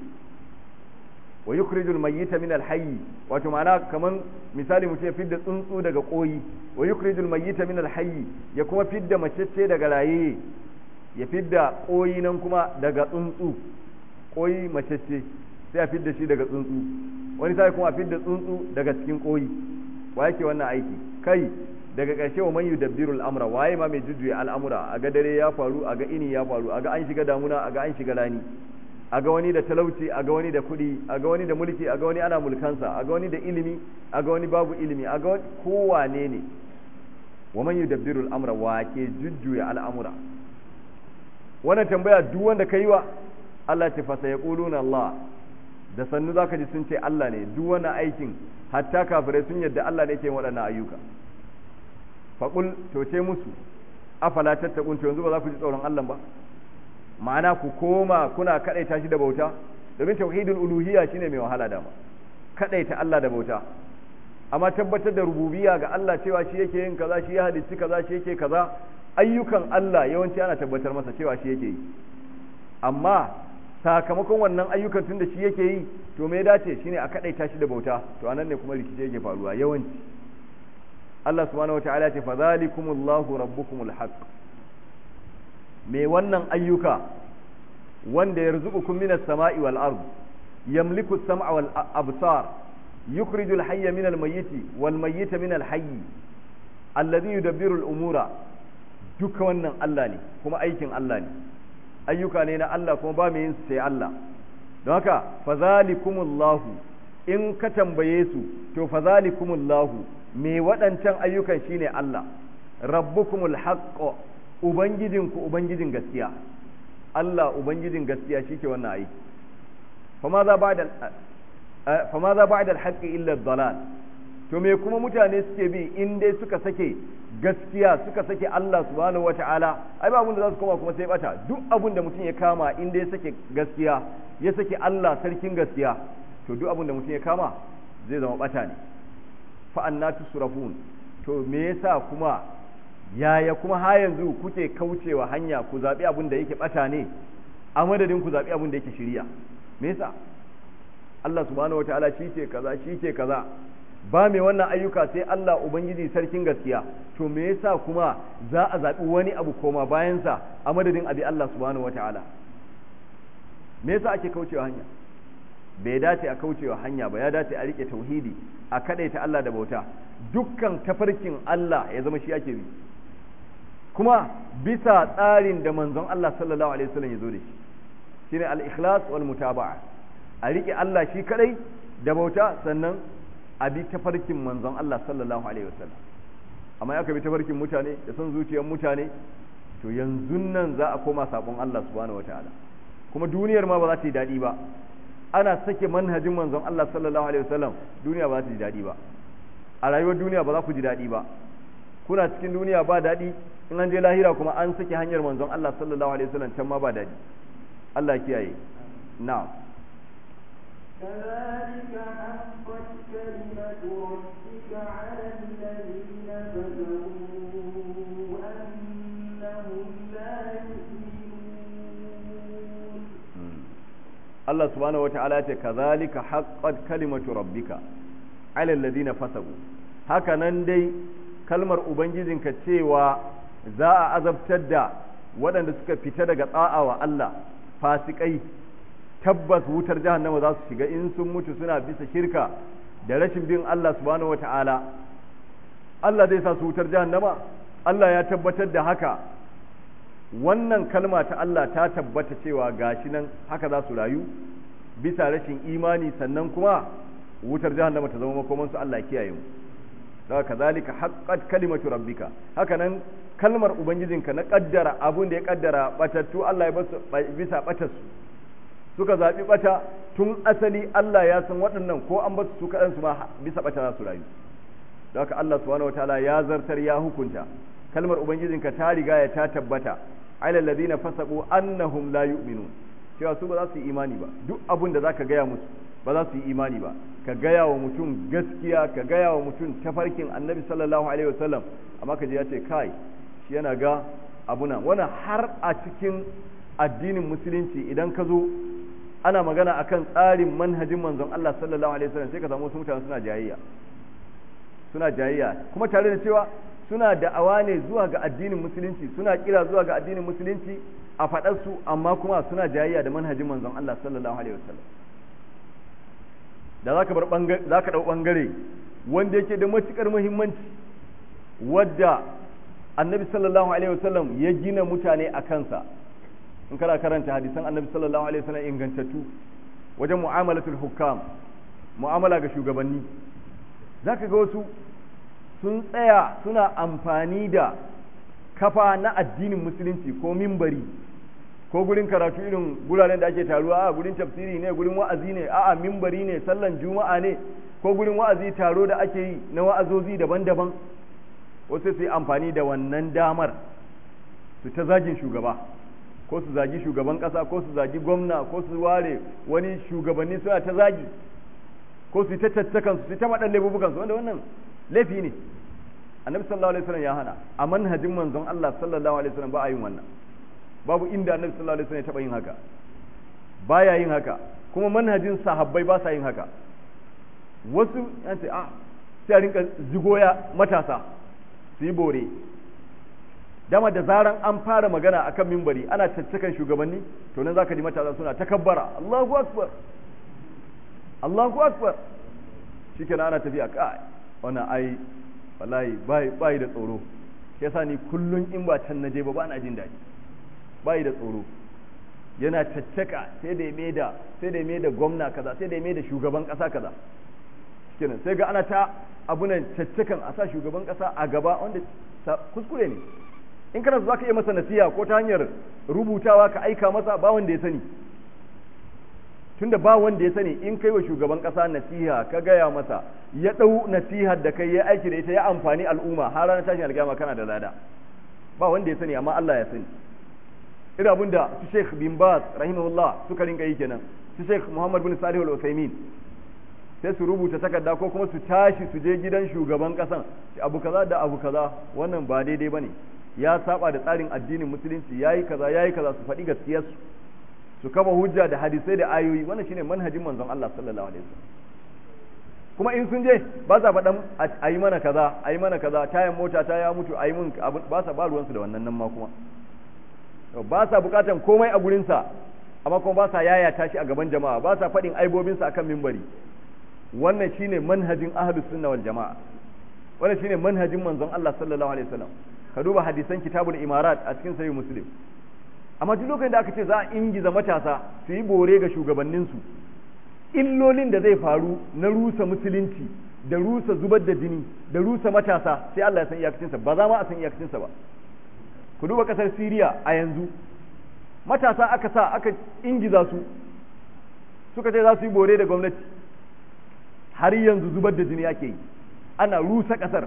S1: wa yukhrijul mayyita min alhayy wato ma'ana kaman misali mutum ya fidda tsuntsu daga koyi wa yukhrijul mayyita min alhayy ya kuma fidda macece daga rayayye ya fidda koyi nan kuma daga tsuntsu koyi macece sai a fidda shi daga tsuntsu wani sai kuma a fidda tsuntsu daga cikin koyi wa yake wannan aiki kai daga ƙarshe wa man yudabbirul amra waye ma mai jujjuya al'amura a ga dare ya faru a ga ini ya faru a ga an shiga damuna a ga an shiga rani a ga wani da talauci a ga wani da kuɗi a ga wani da mulki a ga wani ana mulkansa a ga wani da ilimi a ga wani babu ilimi a ga wani kowane ne wa man yudabbirul amra wa ke jujjuya al'amura wannan tambaya duk wanda kai wa Allah ce fa sayaquluna Allah da sannu zaka ji sun ce Allah ne duk wannan aikin hatta kafirai sun yadda Allah ne ke yin waɗannan ayyuka faƙul to ce musu afala tattakun to yanzu ba za ku ji tsoron Allah ba ma'ana ku koma kuna kadaita shi da bauta domin tauhidul uluhiyya shine mai wahala dama kadaita Allah da bauta amma tabbatar da rububiyya ga Allah cewa shi yake yin kaza shi ya halicci kaza shi yake kaza ayyukan Allah yawanci ana tabbatar masa cewa shi yake yi amma sakamakon wannan ayyukan tun da shi yake yi to me ya dace shine a kadaita shi da bauta to anan ne kuma rikice yake faruwa yawanci Allah subhanahu wataala ce fadhalikumullahu rabbukumul haqq me wannan ayyuka wanda yarzuqukum minas sama'i wal ard yamliku as-sam'a wal absar yukhrijul hayya minal mayyiti wal mayyita minal hayy alladhi yudabbiru al-umura duka wannan Allah ne kuma aikin Allah ne ayyuka ne na Allah kuma ba mai yin sai Allah don haka fadhalikumullahu in ka tambaye su to fadhalikumullahu me waɗancan ayyukan shine Allah rabbukumul haqq ubangijinku ubangijin gaskiya Allah ubangijin gaskiya shike wannan aiki fama za ba'da fama za ba'da al-haqqi illa ad-dalal to me kuma mutane suke bi in dai suka sake gaskiya suka sake Allah subhanahu wata'ala ai ba abin da za su koma kuma sai bata duk abin da mutum ya kama in dai sake gaskiya ya sake Allah sarkin gaskiya to duk abin da mutum ya kama zai zama bata ne fa'anna tusrafun to me yasa kuma yaya kuma ha yanzu kuke kaucewa hanya ku zabi abin da yake bata ne a madadin ku zabi abin da yake shiriya me yasa Allah subhanahu wataala shi ke kaza shi ke kaza ba mai wannan ayyuka sai Allah ubangiji sarkin gaskiya to me yasa kuma za a zabi wani abu koma bayansa a madadin abi Allah subhanahu wataala me yasa ake kaucewa hanya bai dace a kaucewa hanya ba ya dace a rike tauhidi a kadaita Allah da bauta dukkan tafarkin Allah ya zama shi ake bi kuma bisa tsarin da manzon Allah sallallahu alaihi wasallam ya zo da shi shine al-ikhlas wal mutaba'a a rike Allah shi kadai da bauta sannan a bi tafarkin manzon Allah sallallahu alaihi wasallam amma aka bi tafarkin mutane da son zuciyar mutane to yanzu nan za a koma sabon Allah subhanahu wataala kuma duniyar ma ba za ta yi daɗi ba ana sake manhajin manzon Allah sallallahu alaihi wasallam duniya ba za ta ji daɗi ba a rayuwar duniya ba za ku ji daɗi ba kuna cikin duniya ba daɗi in an je lahira kuma an saki hanyar manzon Allah sallallahu alaihi wasallam can ma ba daɗi Allah kiyaye na'am
S2: كذلك حقت كلمة ربك على الذين كفروا أنهم لا يؤمنون
S1: Allah subhanahu wata'ala ce kazalika haqqat kalimatu rabbika ala alladhina fasabu haka nan dai kalmar ubangijinka cewa za a azabtar da waɗanda suka fita daga tsa'a wa Allah fasikai tabbas wutar jahannama za su shiga in sun mutu suna bisa shirka da rashin bin Allah subhanahu wata'ala Allah zai sa su wutar jahannama Allah ya tabbatar da haka wannan kalma ta Allah ta tabbata cewa gashi nan haka za su rayu bisa rashin imani sannan kuma wutar jahannama ta zama makoman su Allah kiyaye mu daga kazalika haqqat kalimatu rabbika haka nan kalmar ubangijinka na kaddara abun da ya kaddara batattu Allah ya basu bisa batarsu suka zaɓi ɓata tun asali Allah ya san waɗannan ko an basu su kaɗansu ma bisa ɓata za su rayu da haka Allah subhanahu wataala ya zartar ya hukunta kalmar ubangijinka ta riga ya ta tabbata ala alladhina fasaqu annahum la yu'minun cewa su ba za su yi imani ba duk abun da zaka gaya musu ba za su yi imani ba ka gaya wa mutum gaskiya ka gaya wa mutum tafarkin annabi sallallahu alaihi wasallam amma ka je ya ce kai shi yana ga abuna wannan har a cikin addinin musulunci idan ka zo ana magana akan tsarin manhajin manzon Allah sallallahu alaihi wasallam sai ka samu wasu mutane suna jayayya suna jayayya kuma tare da cewa suna da'awa ne zuwa ga addinin musulunci suna kira zuwa ga addinin musulunci a faɗar su amma kuma suna jayayya da manhajin manzon Allah sallallahu alaihi wasallam da zaka bar bangare zaka dau bangare wanda yake da matukar muhimmanci wadda annabi sallallahu alaihi wasallam ya gina mutane a kansa in kana karanta hadisan annabi sallallahu alaihi wasallam ingantattu wajen mu'amalatul hukam mu'amala ga shugabanni zaka ga wasu sun tsaya suna amfani da kafa na addinin musulunci ko mimbari ko gurin karatu irin guraren da ake taruwa a gurin tafsiri ne gurin wa'azi ne a'a mimbari ne sallan juma'a ne ko gurin wa'azi taro da ake yi na wa'azozi daban-daban wasu su yi amfani da wannan damar su ta zagin shugaba ko su zagi shugaban kasa ko su zagi gwamna ko su ware wani shugabanni suna ta zagi ko su ta tattakan su ta maɗan laifukan su wanda wannan laifi ne annabi sallallahu alaihi wasallam ya hana a manhajin manzon Allah sallallahu alaihi wasallam ba a yin wannan babu inda annabi sallallahu alaihi wasallam ya taba yin haka baya yin haka kuma manhajin sahabbai ba sa yin haka wasu yan ce ah sai a rinka zigoya matasa su yi bore dama da zaran an fara magana akan mimbari ana caccakan shugabanni to nan zaka ji matasa suna takabbara Allahu akbar Allahu akbar shikenan ana tafiya kai wannan ai wallahi bai bai da tsoro shi yasa ni kullun in ba can naje ba ba na jin daɗi bai da tsoro yana caccaka sai da ya da sai da ya da gwamna kaza sai da ya da shugaban kasa kaza shikenan sai ga ana ta abunan caccakan a sa shugaban kasa a gaba wanda kuskure ne in kana so zaka iya masa nasiha ko ta hanyar rubutawa ka aika masa ba wanda ya sani tunda ba wanda ya sani in kai wa shugaban kasa nasiha ka gaya masa ya dau nasihar da kai ya aiki da ita ya amfani al'umma har ranar tashin alƙiyama kana da lada ba wanda ya sani amma Allah ya sani irin abin da su Sheikh bin Baz rahimahullah suka rinka yi kenan su Sheikh Muhammad bin Salih al-Utsaimin sai su rubuta takarda ko kuma su tashi su je gidan shugaban kasan abu kaza da abu kaza wannan ba daidai bane ya saba da tsarin addinin musulunci yayi kaza yayi kaza su faɗi gaskiyarsu su kama hujja da hadisai da ayoyi wannan shine manhajin manzon Allah sallallahu alaihi wasallam kuma in sun je ba sa faɗan a yi mana kaza a yi mana kaza tayan mota ta ya mutu a yi mun ba sa ba ruwansu da wannan nan ma kuma ba sa bukatan komai a gurinsa amma kuma ba sa yaya tashi a gaban jama'a ba sa faɗin aibobinsa akan mimbari wannan shine manhajin ahlus sunna wal jama'a wannan shine manhajin manzon Allah sallallahu alaihi wasallam ka duba hadisan kitabul imarat a cikin sahih muslim amma duk lokacin da aka ce za a ingiza matasa su yi bore ga shugabanninsu illolin da zai faru na rusa musulunci da rusa zubar da jini da rusa matasa sai Allah ya san iyakacinsa ba za ma a san iyakacinsa ba ku duba kasar Siriya a yanzu matasa aka sa aka ingiza su suka ce za su yi bore da gwamnati har yanzu zubar da jini ake yi ana rusa kasar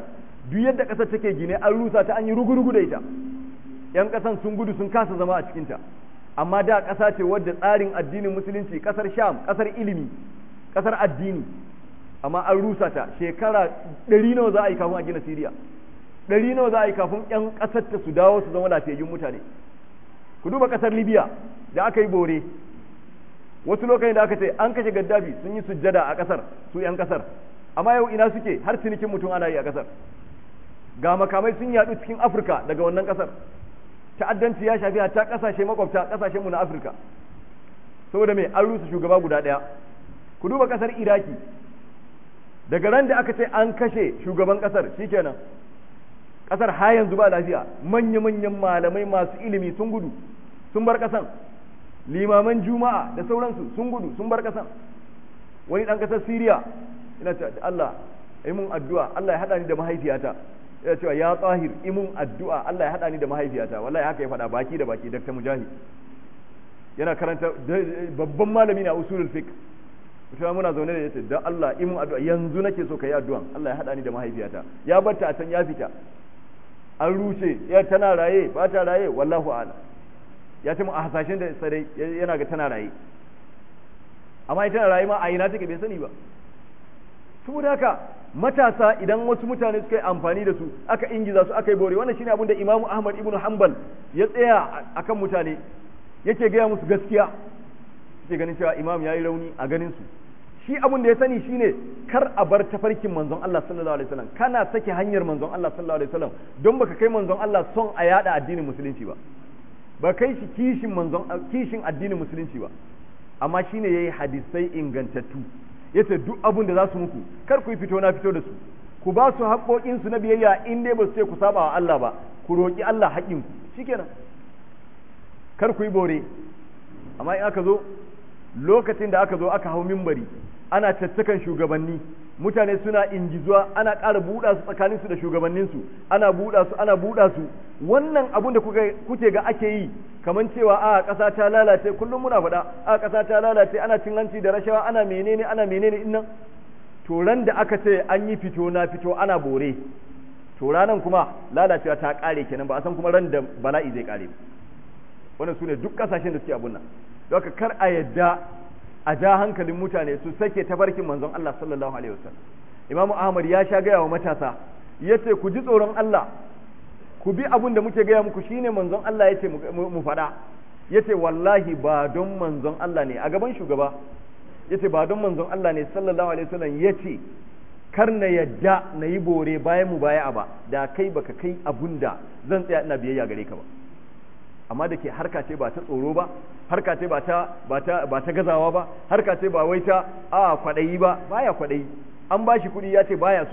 S1: duk yadda ƙasar take gine an rusa ta an yi rugurugu da ita yan ƙasan sun gudu sun kasa zama a cikinta amma da ƙasa ce wadda tsarin addinin musulunci ƙasar sham ƙasar ilimi ƙasar addini amma an rusa ta shekara ɗari nawa za a yi kafin a gina siriya ɗari nawa za a yi kafin yan ƙasar ta su dawo su zama lafiyayyun mutane ku duba ƙasar libya da aka yi bore wasu lokacin da aka ce an kashe gaddafi sun yi sujjada a ƙasar su yan ƙasar amma yau ina suke har cinikin mutum ana yi a ƙasar ga makamai sun yaɗu cikin afirka daga wannan ƙasar ta'addanci ya shafi hatta ƙasashe makwabta ƙasashen mu na afirka saboda me an rusa shugaba guda ɗaya ku duba ƙasar iraki daga ran da aka ce an kashe shugaban ƙasar shikenan ƙasar ha yanzu ba lafiya manya-manyan malamai masu ilimi sun gudu sun bar ƙasan limaman juma'a da sauransu sun gudu sun bar ƙasan wani ɗan ƙasar siriya ina ce Allah yi mun addu'a Allah ya haɗa ni da mahaifiyata ya cewa ya tsahir imun addu'a Allah ya haɗa ni da mahaifiyata wallahi haka ya faɗa baki da baki Dr. Mujahid yana karanta babban malami na usulul fiqh mutum muna zaune da yace dan Allah imun addu'a yanzu nake so kai addu'an Allah ya haɗa ni da mahaifiyata ya barta a can ya fita an rushe ya tana raye ba ta raye wallahu a'lam ya ce mu a hasashen da sarai yana ga tana raye amma ita tana raye ma a ina take bai sani ba saboda haka matasa idan wasu mutane suka yi amfani da su aka ingiza su aka yi bore wannan shine abin da Imam Ahmad ibn Hanbal ya tsaya akan mutane yake gaya musu gaskiya yake ganin cewa imam yayi rauni a ganin su shi abin da ya sani shine kar a bar tafarkin manzon Allah sallallahu alaihi wasallam kana sake hanyar manzon Allah sallallahu alaihi wasallam don baka kai manzon Allah son a yada addinin musulunci ba ba kai shi kishin manzon kishin addinin musulunci ba amma shine yayi hadisai ingantattu yace duk abin da za su muku kar ku yi fito na fito da su ku ba su haƙoƙin su na biyayya in dai ba su ce ku saba wa Allah ba ku roƙi Allah haƙƙin ku shikenan kar ku yi bore amma in aka zo lokacin da aka zo aka hau mimbari ana caccakan shugabanni mutane suna ingizuwa ana ƙara buɗa su tsakanin su da shugabanninsu ana buɗa su ana buɗa su wannan abun da kuke ga ake yi kamar cewa a ƙasa ta lalace kullum muna faɗa a ƙasa ta lalace ana cin hanci da rashawa ana menene ana menene innan to ran da aka ce an yi fito na fito ana bore to ranan kuma lalacewa ta ƙare kenan ba a san kuma ran da bala'i zai ƙare wannan su ne duk ƙasashen da suke abun nan don kar a yadda a ja hankalin mutane su sake tafarkin manzon Allah sallallahu alaihi wasallam Imam Ahmad ya sha gaya wa matasa yace ku ji tsoron Allah ku bi abin da muke gaya muku shine manzon Allah yace mu faɗa yace wallahi ba don manzon Allah ne a gaban shugaba yace ba don manzon Allah ne sallallahu alaihi wasallam yace kar na yadda na yi bore bayan mu baya ba da kai baka kai abun da zan tsaya ina biyayya gare ka ba amma da ke harka ce ba ta tsoro ba harka ce ba ta ba ta ba ta gazawa ba harka ce ba wai ta a kwadayi ba baya kwadayi an bashi kuɗi ya ce baya so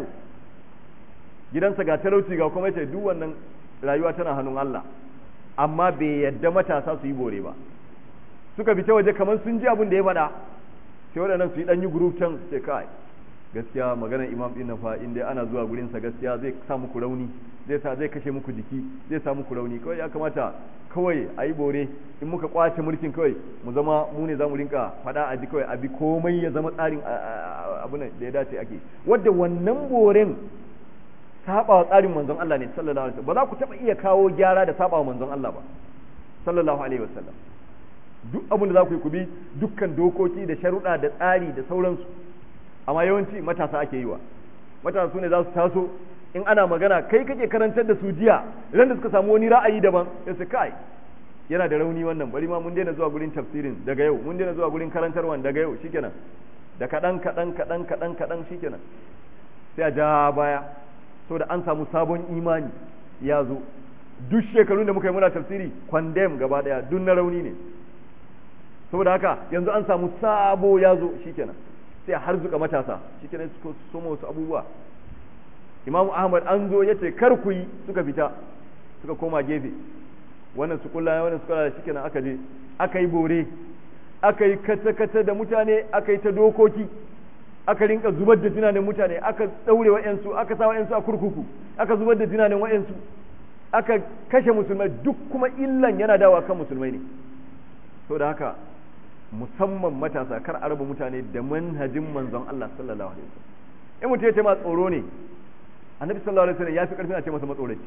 S1: gidansa ga talauci ga kuma yace duk wannan rayuwa tana hannun Allah amma bai yadda matasa su yi bore ba suka fita waje kamar sun ji abin da ya faɗa sai waɗannan su yi ɗan yi group can sai kai gaskiya maganar imam din na fa in dai ana zuwa gurin sa gaskiya zai sa muku rauni zai sa zai kashe muku jiki zai sa muku rauni kawai ya kamata kawai a yi bore in muka kwace mulkin kawai mu zama mu ne za mu rinka faɗa a ji kawai a bi komai ya zama tsarin abu da ya dace ake wadda wannan boren saba wa tsarin manzon Allah ne sallallahu alaihi wasallam ba za ku taba iya kawo gyara da saba wa manzon Allah ba sallallahu alaihi wasallam duk abin da za ku yi ku bi dukkan dokoki da sharuɗa da tsari da sauransu amma yawanci matasa ake yi wa matasa su ne za su taso in ana magana kai kake karantar da su jiya idan da suka samu wani ra'ayi daban sai su kai yana da rauni wannan bari ma mun daina zuwa gurin tafsirin daga yau mun daina zuwa gurin karantarwan daga yau shikenan da kaɗan kaɗan kaɗan kaɗan kaɗan shikenan sai a ja baya da an samu sabon imani ya zo duk shekarun da muka yi muna tafsiri kwandem gaba daya duk na rauni ne saboda haka yanzu an samu sabo ya zo shikenan sai har zuka matasa shikenan suka soma wasu abubuwa imamu ahmad an zo ya ce kar ku yi suka fita suka koma gefe wannan su kulla wannan su kulla shikenan aka je aka yi bore aka yi kata-kata da mutane aka yi ta dokoki aka rinka zubar da tunanin mutane aka daure wa'yansu aka sa wa'yansu a kurkuku aka zubar da tunanin wa'yansu aka kashe musulmai duk kuma illan yana dawa kan musulmai ne so da haka musamman matasa kar a raba mutane da manhajin manzon Allah sallallahu alaihi wasallam in mutum ya ce ma tsoro ne annabi sallallahu alaihi wasallam ya fi karfin a ce masa matsoraci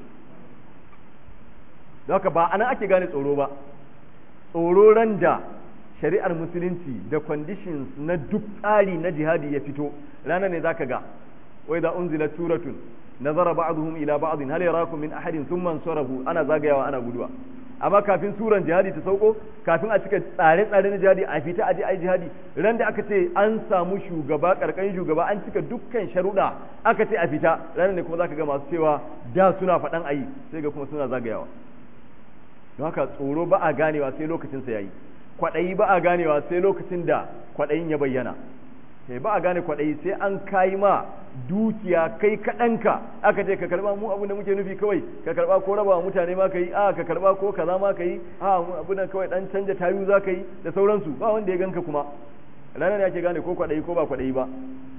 S1: don haka ba anan ake gane tsoro ba tsoro ran da shari'ar musulunci da conditions na duk tsari na jihadi ya fito ranar ne zaka ga wai da unzila suratun nazara ba'dhum ila ba'd hal yarakum min ahadin thumma sarafu ana zagayawa ana guduwa amma kafin suran jihadi ta sauko kafin a cika tsare-tsare na jihadi a fita aje ai jihadi ran da aka ce an samu shugaba karkashin shugaba an cika dukkan sharuɗa aka ce a fita ranar ne kuma zaka ga masu cewa da suna faɗan ayi sai ga kuma suna zagayawa don haka tsoro ba a ganewa sai lokacin sa yayi kwaɗayi ba a ganewa sai lokacin da kwaɗayin ya bayyana sai ba a gane kwaɗayi sai an kayi ma dukiya kai kaɗanka aka ce ka karɓa mu abin da muke nufi kawai ka karɓa ko raba mutane ma ka yi a ka karɓa ko kaza ma ka yi a abin da kawai ɗan canja tayu za ka yi da sauransu ba wanda ya ganka kuma ranar ne ake gane ko kwaɗayi ko ba kwaɗayi ba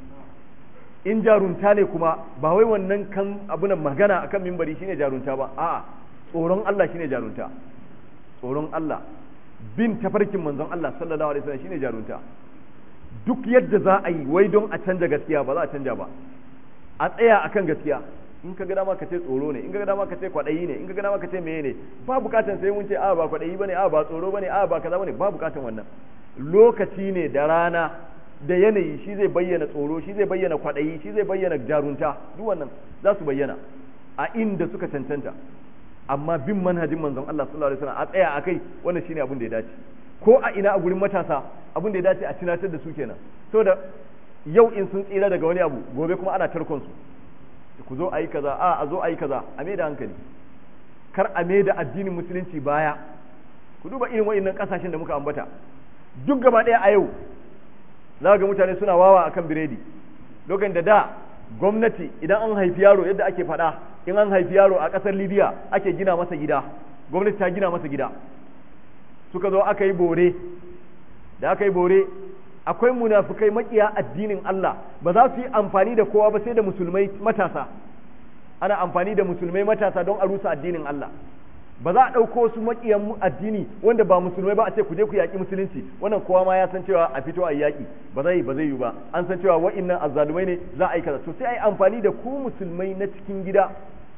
S1: in jarunta ne kuma ba wai wannan kan abin magana akan mimbari shine jarunta ba a'a tsoron Allah shine jarunta tsoron Allah bin tafarkin manzon Allah sallallahu alaihi wasallam shine jarunta duk yadda za a yi wai don a canja gaskiya ba za a canja ba a tsaya akan gaskiya in ka ga dama ka ce tsoro ne in ka ga dama ka ce kwaɗayi ne in ka ga dama ka ce meye ne ba bukatan sai mun ce a ba kwaɗayi bane a ba tsoro bane a ba kaza bane ba bukatan wannan lokaci ne da rana da yanayi shi zai bayyana tsoro shi zai bayyana kwaɗayi shi zai bayyana jarunta duk wannan za su bayyana a inda suka cancanta amma bin manhajin manzon Allah sallallahu alaihi wasallam a tsaya akai wannan shine abin da ya dace ko a ina a gurin matasa abin da ya dace a tunatar da su kenan saboda yau in sun tsira daga wani abu gobe kuma ana tarkon su ku zo ayi kaza a a zo ayi kaza a mai da hankali kar a mai da addinin musulunci baya ku duba irin wa'annan kasashen da muka ambata duk gaba ɗaya a yau za ga mutane suna wawa akan biredi lokacin da da gwamnati idan an haifi yaro yadda ake faɗa in an haifi yaro a ƙasar libya ake gina masa gida gwamnati ta gina masa gida suka zo aka yi bore da aka yi bore akwai munafukai makiya addinin Allah ba za su yi amfani da kowa ba sai da musulmai matasa ana amfani da musulmai matasa don a rusa addinin Allah ba za a ɗauko su makiyan addini wanda ba musulmai ba a ce ku je ku yaƙi musulunci wannan kowa ma ya san cewa a fito a yaƙi ba zai ba zai yi ba an san cewa wa'innan azzalumai ne za a yi kaza to sai a yi amfani da ku musulmai na cikin gida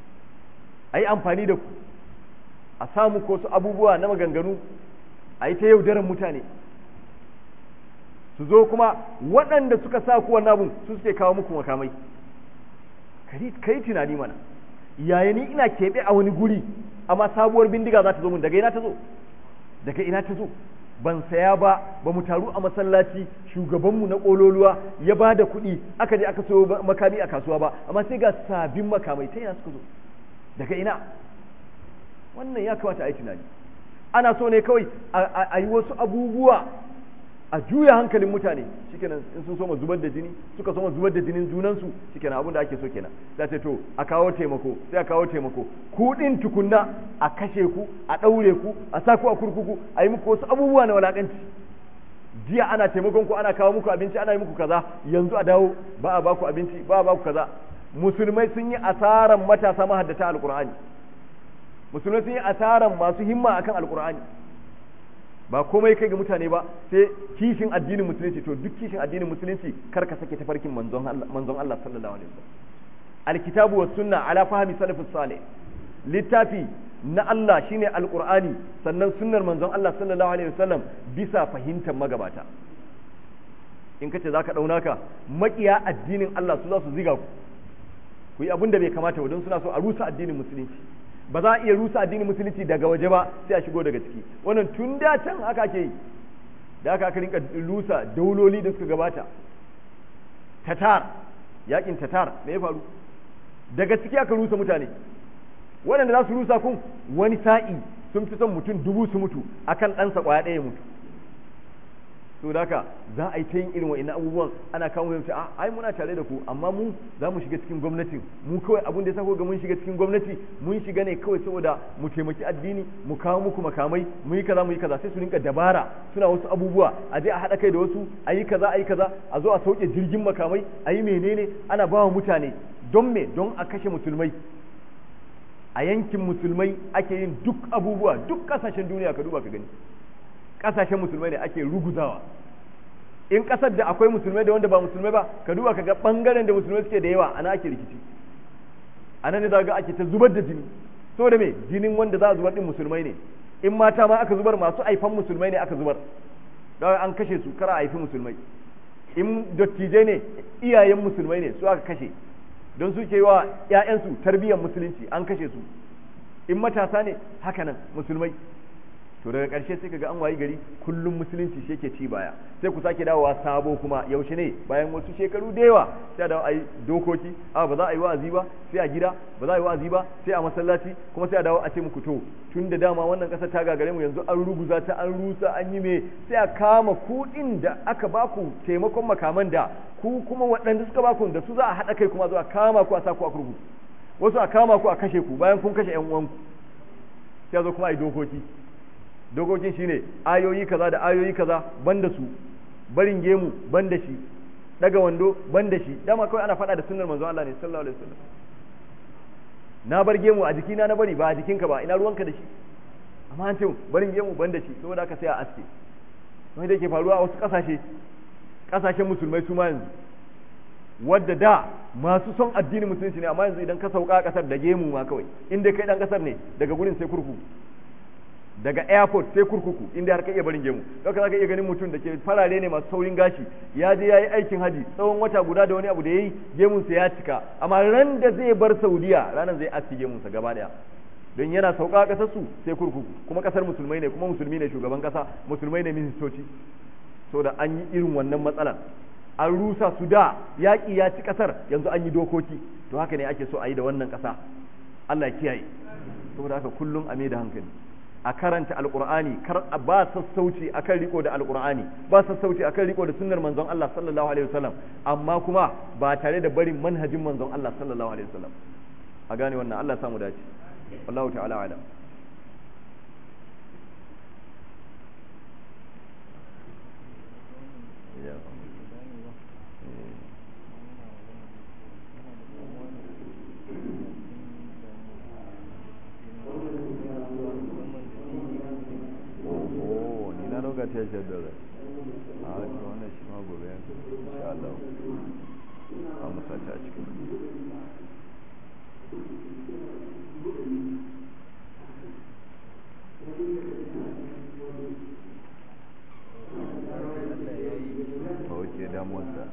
S1: a yi amfani da ku a samu ko su abubuwa na maganganu a yi ta yaudaran mutane su zo kuma waɗanda suka sa ku wannan abun su suke kawo muku makamai ka yi tunani mana yaya ni ina keɓe a wani guri amma sabuwar bindiga za ta zo mun daga ina ta zo daga ina ta zo ban saya ba ba mu taru a masallaci shugabanmu na ƙololuwa ya ba da kuɗi aka je aka so makami a kasuwa ba amma sai ga sabbin makamai ta ina suka zo daga ina wannan ya kamata a yi tunani ana so ne kawai a yi wasu abubuwa a juya hankalin mutane shikenan in sun soma zubar da jini suka soma zubar da jinin junansu shikenan abin da ake so kenan sai ce to a kawo taimako sai a kawo taimako ku din tukunna a kashe ku a daure ku a sa ku a kurkuku a yi muku wasu abubuwa na walakanci jiya ana taimakon ku ana kawo muku abinci ana yi muku kaza yanzu a dawo ba a ba ku abinci ba a ba ku kaza musulmai sun yi asaran matasa mahaddata alqur'ani musulmai sun yi asaran masu himma akan alqur'ani ba komai kai ga mutane ba sai kishin addinin musulunci to duk kishin addinin musulunci kar ka sake tafarkin manzon Allah manzon Allah sallallahu alaihi wasallam alkitabu was sunna ala fahmi salafus salih littafi na Allah shine alqur'ani sannan sunnar manzon Allah sallallahu alaihi wasallam bisa fahimtar magabata in kace zaka dauna ka makiya addinin Allah su za su ziga ku ku yi abin da bai kamata ba don suna so a rusa addinin musulunci ba za a iya rusa addinin musulunci daga waje ba sai a shigo daga ciki wannan tun da can haka ke yi da aka aka rinka rusa dauloli da suka gabata tatar yakin tatar me ya faru daga ciki aka rusa mutane waɗanda za su rusa kun wani sa'i sun fi son mutum dubu su mutu akan ɗansa ƙwaya ɗaya mutu to da haka za a yi ta yin irin wa'annan abubuwan ana kawo mu a ai muna tare da ku amma mu za mu shiga cikin gwamnati mu kawai abin da ya sako ga mun shiga cikin gwamnati mun shiga ne kawai saboda mu taimaki addini mu kawo muku makamai mu yi kaza mu yi kaza sai su rinka dabara suna wasu abubuwa a je a haɗa kai da wasu a yi kaza a yi kaza a zo a sauke jirgin makamai a yi menene ana ba wa mutane don me don a kashe musulmai a yankin musulmai ake yin duk abubuwa duk kasashen duniya ka duba ka gani kasashen musulmai ne ake ruguzawa in kasar da akwai musulmai da wanda ba musulmai ba ka duba ka ga bangaren da musulmai suke da yawa ana ake rikici anan ne za ga ake ta zubar da jini saboda me jinin wanda za a zubar din musulmai ne in mata ma aka zubar masu aifan musulmai ne aka zubar don an kashe su kara haifi musulmai in dattijai ne iyayen musulmai ne su aka kashe don su ke yi wa 'ya'yansu tarbiyyar musulunci an kashe su in matasa ne haka nan musulmai to daga ƙarshe sai kaga an wayi gari kullum musulunci shi yake ci baya sai ku sake dawowa sabo kuma yaushe ne bayan wasu shekaru da yawa sai a dawo a yi dokoki a ba za a yi wa'azi ba sai a gida ba za a yi wa'azi ba sai a masallaci kuma sai a dawo a ce muku to tun da dama wannan ƙasar ta gagare mu yanzu an ruguza ta an rusa an yi me sai a kama kuɗin da aka baku taimakon makaman da ku kuma waɗanda suka baku da su za a haɗa kai kuma zuwa kama ku a sa ku a kurkuku wasu a kama ku a kashe ku bayan kun kashe ƴan uwanku sai a zo kuma a yi dokoki dokokin shine ayoyi kaza da ayoyi kaza banda su barin gemu banda shi daga wando banda shi dama kawai ana faɗa da sunnar manzon Allah ne sallallahu alaihi wasallam na bar gemu a jikina na bari ba a jikinka ba ina ruwanka da shi amma an ce barin gemu banda shi saboda haka sai a aske wani da ke faruwa a wasu kasashe kasashen musulmai su ma yanzu wadda da masu son addinin musulunci ne amma yanzu idan ka sauka a kasar da gemu ma kawai inda kai dan kasar ne daga gurin sai kurkuku daga airport sai kurkuku inda har ka iya barin gemu don ka iya ganin mutum da ke farare ne masu saurin gashi ya je ya yi aikin haji tsawon wata guda da wani abu da ya yi gemunsa ya cika amma ran da zai bar saudiya ranar zai aski gemunsa gaba daya don yana sauka a kasar su sai kurkuku kuma kasar musulmai ne kuma musulmi ne shugaban kasa musulmai ne ministoci da an yi irin wannan matsalar an rusa su da yaƙi ya ci kasar yanzu an yi dokoki to haka ne ake so a yi da wannan kasa Allah ya kiyaye saboda haka kullum a mai da hankali a karanta alqur'ani kar ba sassauci akan riko da alqur'ani ba sassauci akan riko da sunnar manzon Allah sallallahu alaihi wasallam amma kuma ba tare da barin manhajin manzon Allah sallallahu alaihi wasallam a gane wannan Allah samu dace wallahu ta'ala ala lokaci ya shaddara a haka wannan shi ma gobe yanzu insha Allah a musata cikin ok damuwarsa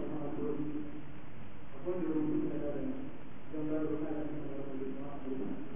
S2: wanda ya rubuta da don gado na da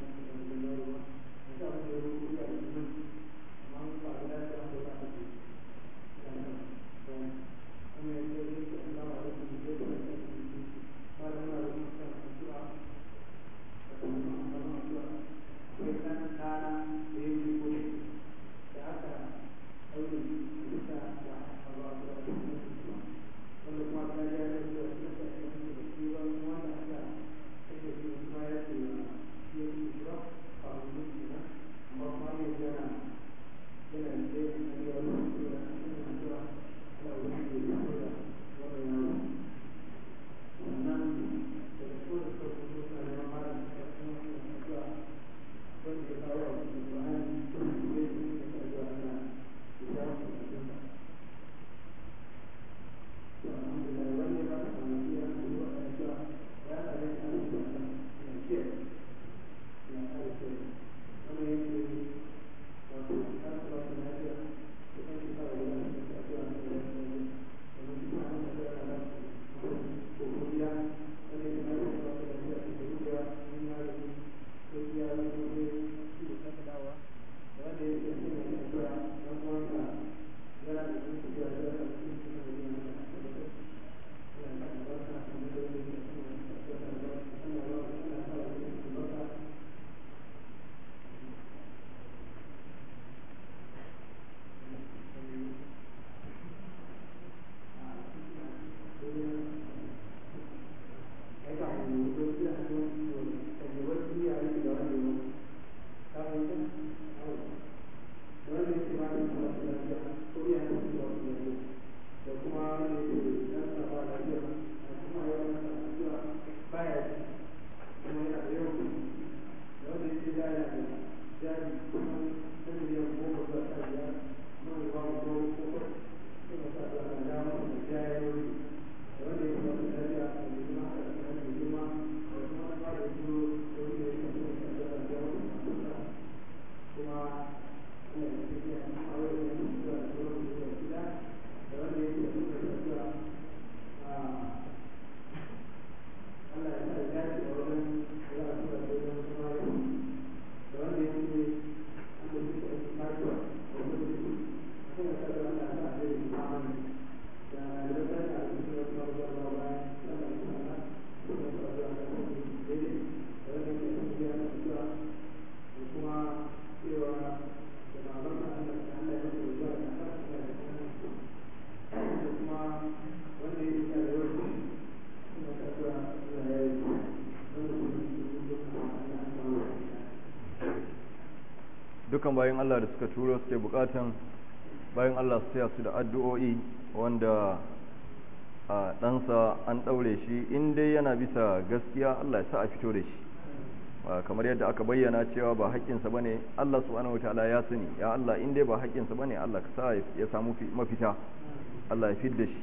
S1: dukan bayan Allah da suka turo suke bukatan bayan Allah su taya su da addu'o'i wanda a ɗansa an ɗaure shi in dai yana bisa gaskiya Allah ya sa a fito da shi kamar yadda aka bayyana cewa ba haƙƙinsa bane Allah subhanahu wataala ya sani ya Allah in dai ba haƙƙinsa bane Allah ka sa ya samu mafita Allah ya fidda shi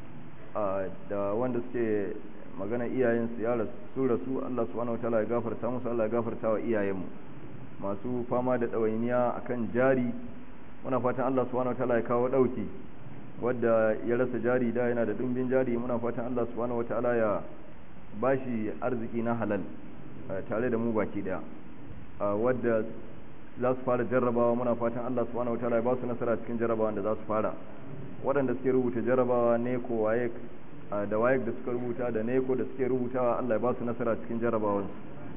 S1: da wanda suke magana iyayensu ya su rasu Allah subhanahu wataala ya gafarta musu Allah ya gafarta wa iyayenmu masu fama da ɗawainiya akan jari muna fatan Allah subhanahu wataala ya kawo ɗauki wadda ya rasa jari da yana da ɗumbin jari muna fatan Allah subhanahu wataala ya bashi arziki na halal tare da mu baki daya wadda za su fara jarrabawa muna fatan Allah subhanahu wataala ya ba su nasara cikin jarrabawa da za su fara waɗanda suke rubuta jarrabawa ne ko waye da waye da suka rubuta da ne ko da suke rubutawa Allah ya ba su nasara cikin jarrabawansu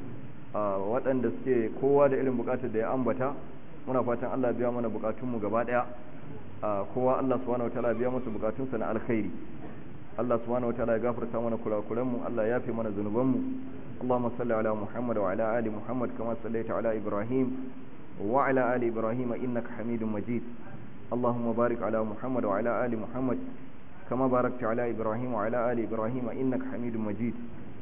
S1: waɗanda suke kowa da irin bukatar da ya ambata muna fatan Allah biya mana bukatunmu gaba daya kowa Allah subhanahu wataala biya masa bukatunsa na alkhairi Allah subhanahu wataala ya gafarta mana kurakuranmu Allah ya yafe mana zunubanmu اللهم صل على محمد وعلى آل محمد كما صليت على إبراهيم وعلى آل إبراهيم إنك حميد مجيد اللهم بارك على محمد وعلى آل محمد كما باركت على إبراهيم وعلى آل إبراهيم إنك حميد مجيد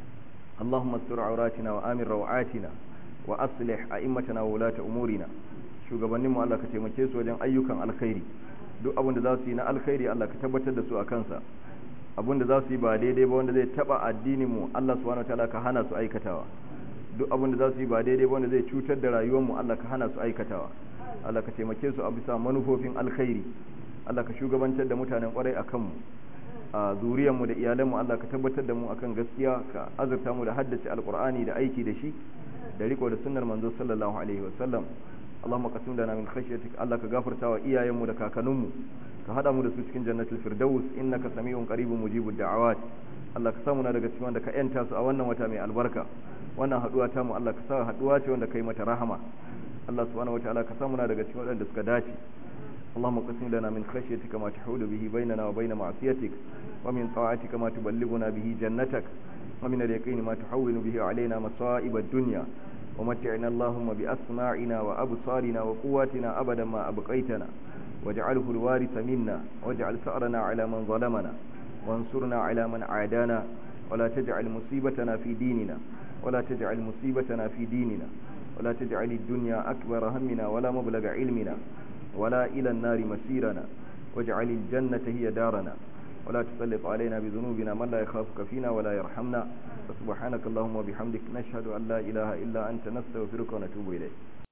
S1: اللهم استر عوراتنا وآمن روعاتنا وأصلح أئمتنا وولاة أمورنا shugabannin mu Allah ka taimake su wajen ayyukan alkhairi duk abin da za su yi na alkhairi Allah ka tabbatar da su a kansa abin da za su yi ba daidai ba wanda zai taba addinin mu Allah subhanahu wataala ka hana su aikatawa duk abin da za su yi ba daidai ba wanda zai cutar da rayuwar mu Allah ka hana su aikatawa Allah ka taimake su a bisa manufofin alkhairi Allah ka shugabantar da mutanen kwarai a kanmu a zuriyar mu da iyalan mu Allah ka tabbatar da mu akan gaskiya ka azurta mu da haddace alqur'ani da aiki da shi da riko da sunnar manzo sallallahu alaihi wasallam اللهم قسم لنا من خشيتك الله كغفرتا وإيايمو da kakanninmu ka hada mu da su cikin jannatul firdaus innaka samiyun qaribun mujibud da'awat Allah ka samu na daga cikin wanda ka yanta su a wannan wata mai albarka wannan haduwa ta mu Allah ka sa haduwa ce wanda kai mata rahama Allah subhanahu wataala ka samu na daga cikin wanda suka dace اللهم قسم لنا من خشيتك ما تحول به بيننا وبين معصيتك ومن طاعتك ما تبلغنا به جنتك ومن اليقين ما تحول به علينا مصائب الدنيا ومتعنا اللهم بأسماعنا وأبصارنا وقواتنا أبدا ما أبقيتنا واجعله الوارث منا واجعل ثأرنا على من ظلمنا وانصرنا على من عادانا ولا تجعل مصيبتنا في ديننا ولا تجعل مصيبتنا في ديننا ولا تجعل الدنيا أكبر همنا ولا مبلغ علمنا ولا إلى النار مسيرنا واجعل الجنة هي دارنا ولا تسلط علينا بذنوبنا من لا يخافك فينا ولا يرحمنا فسبحانك اللهم وبحمدك نشهد أن لا إله إلا أنت نستغفرك ونتوب إليك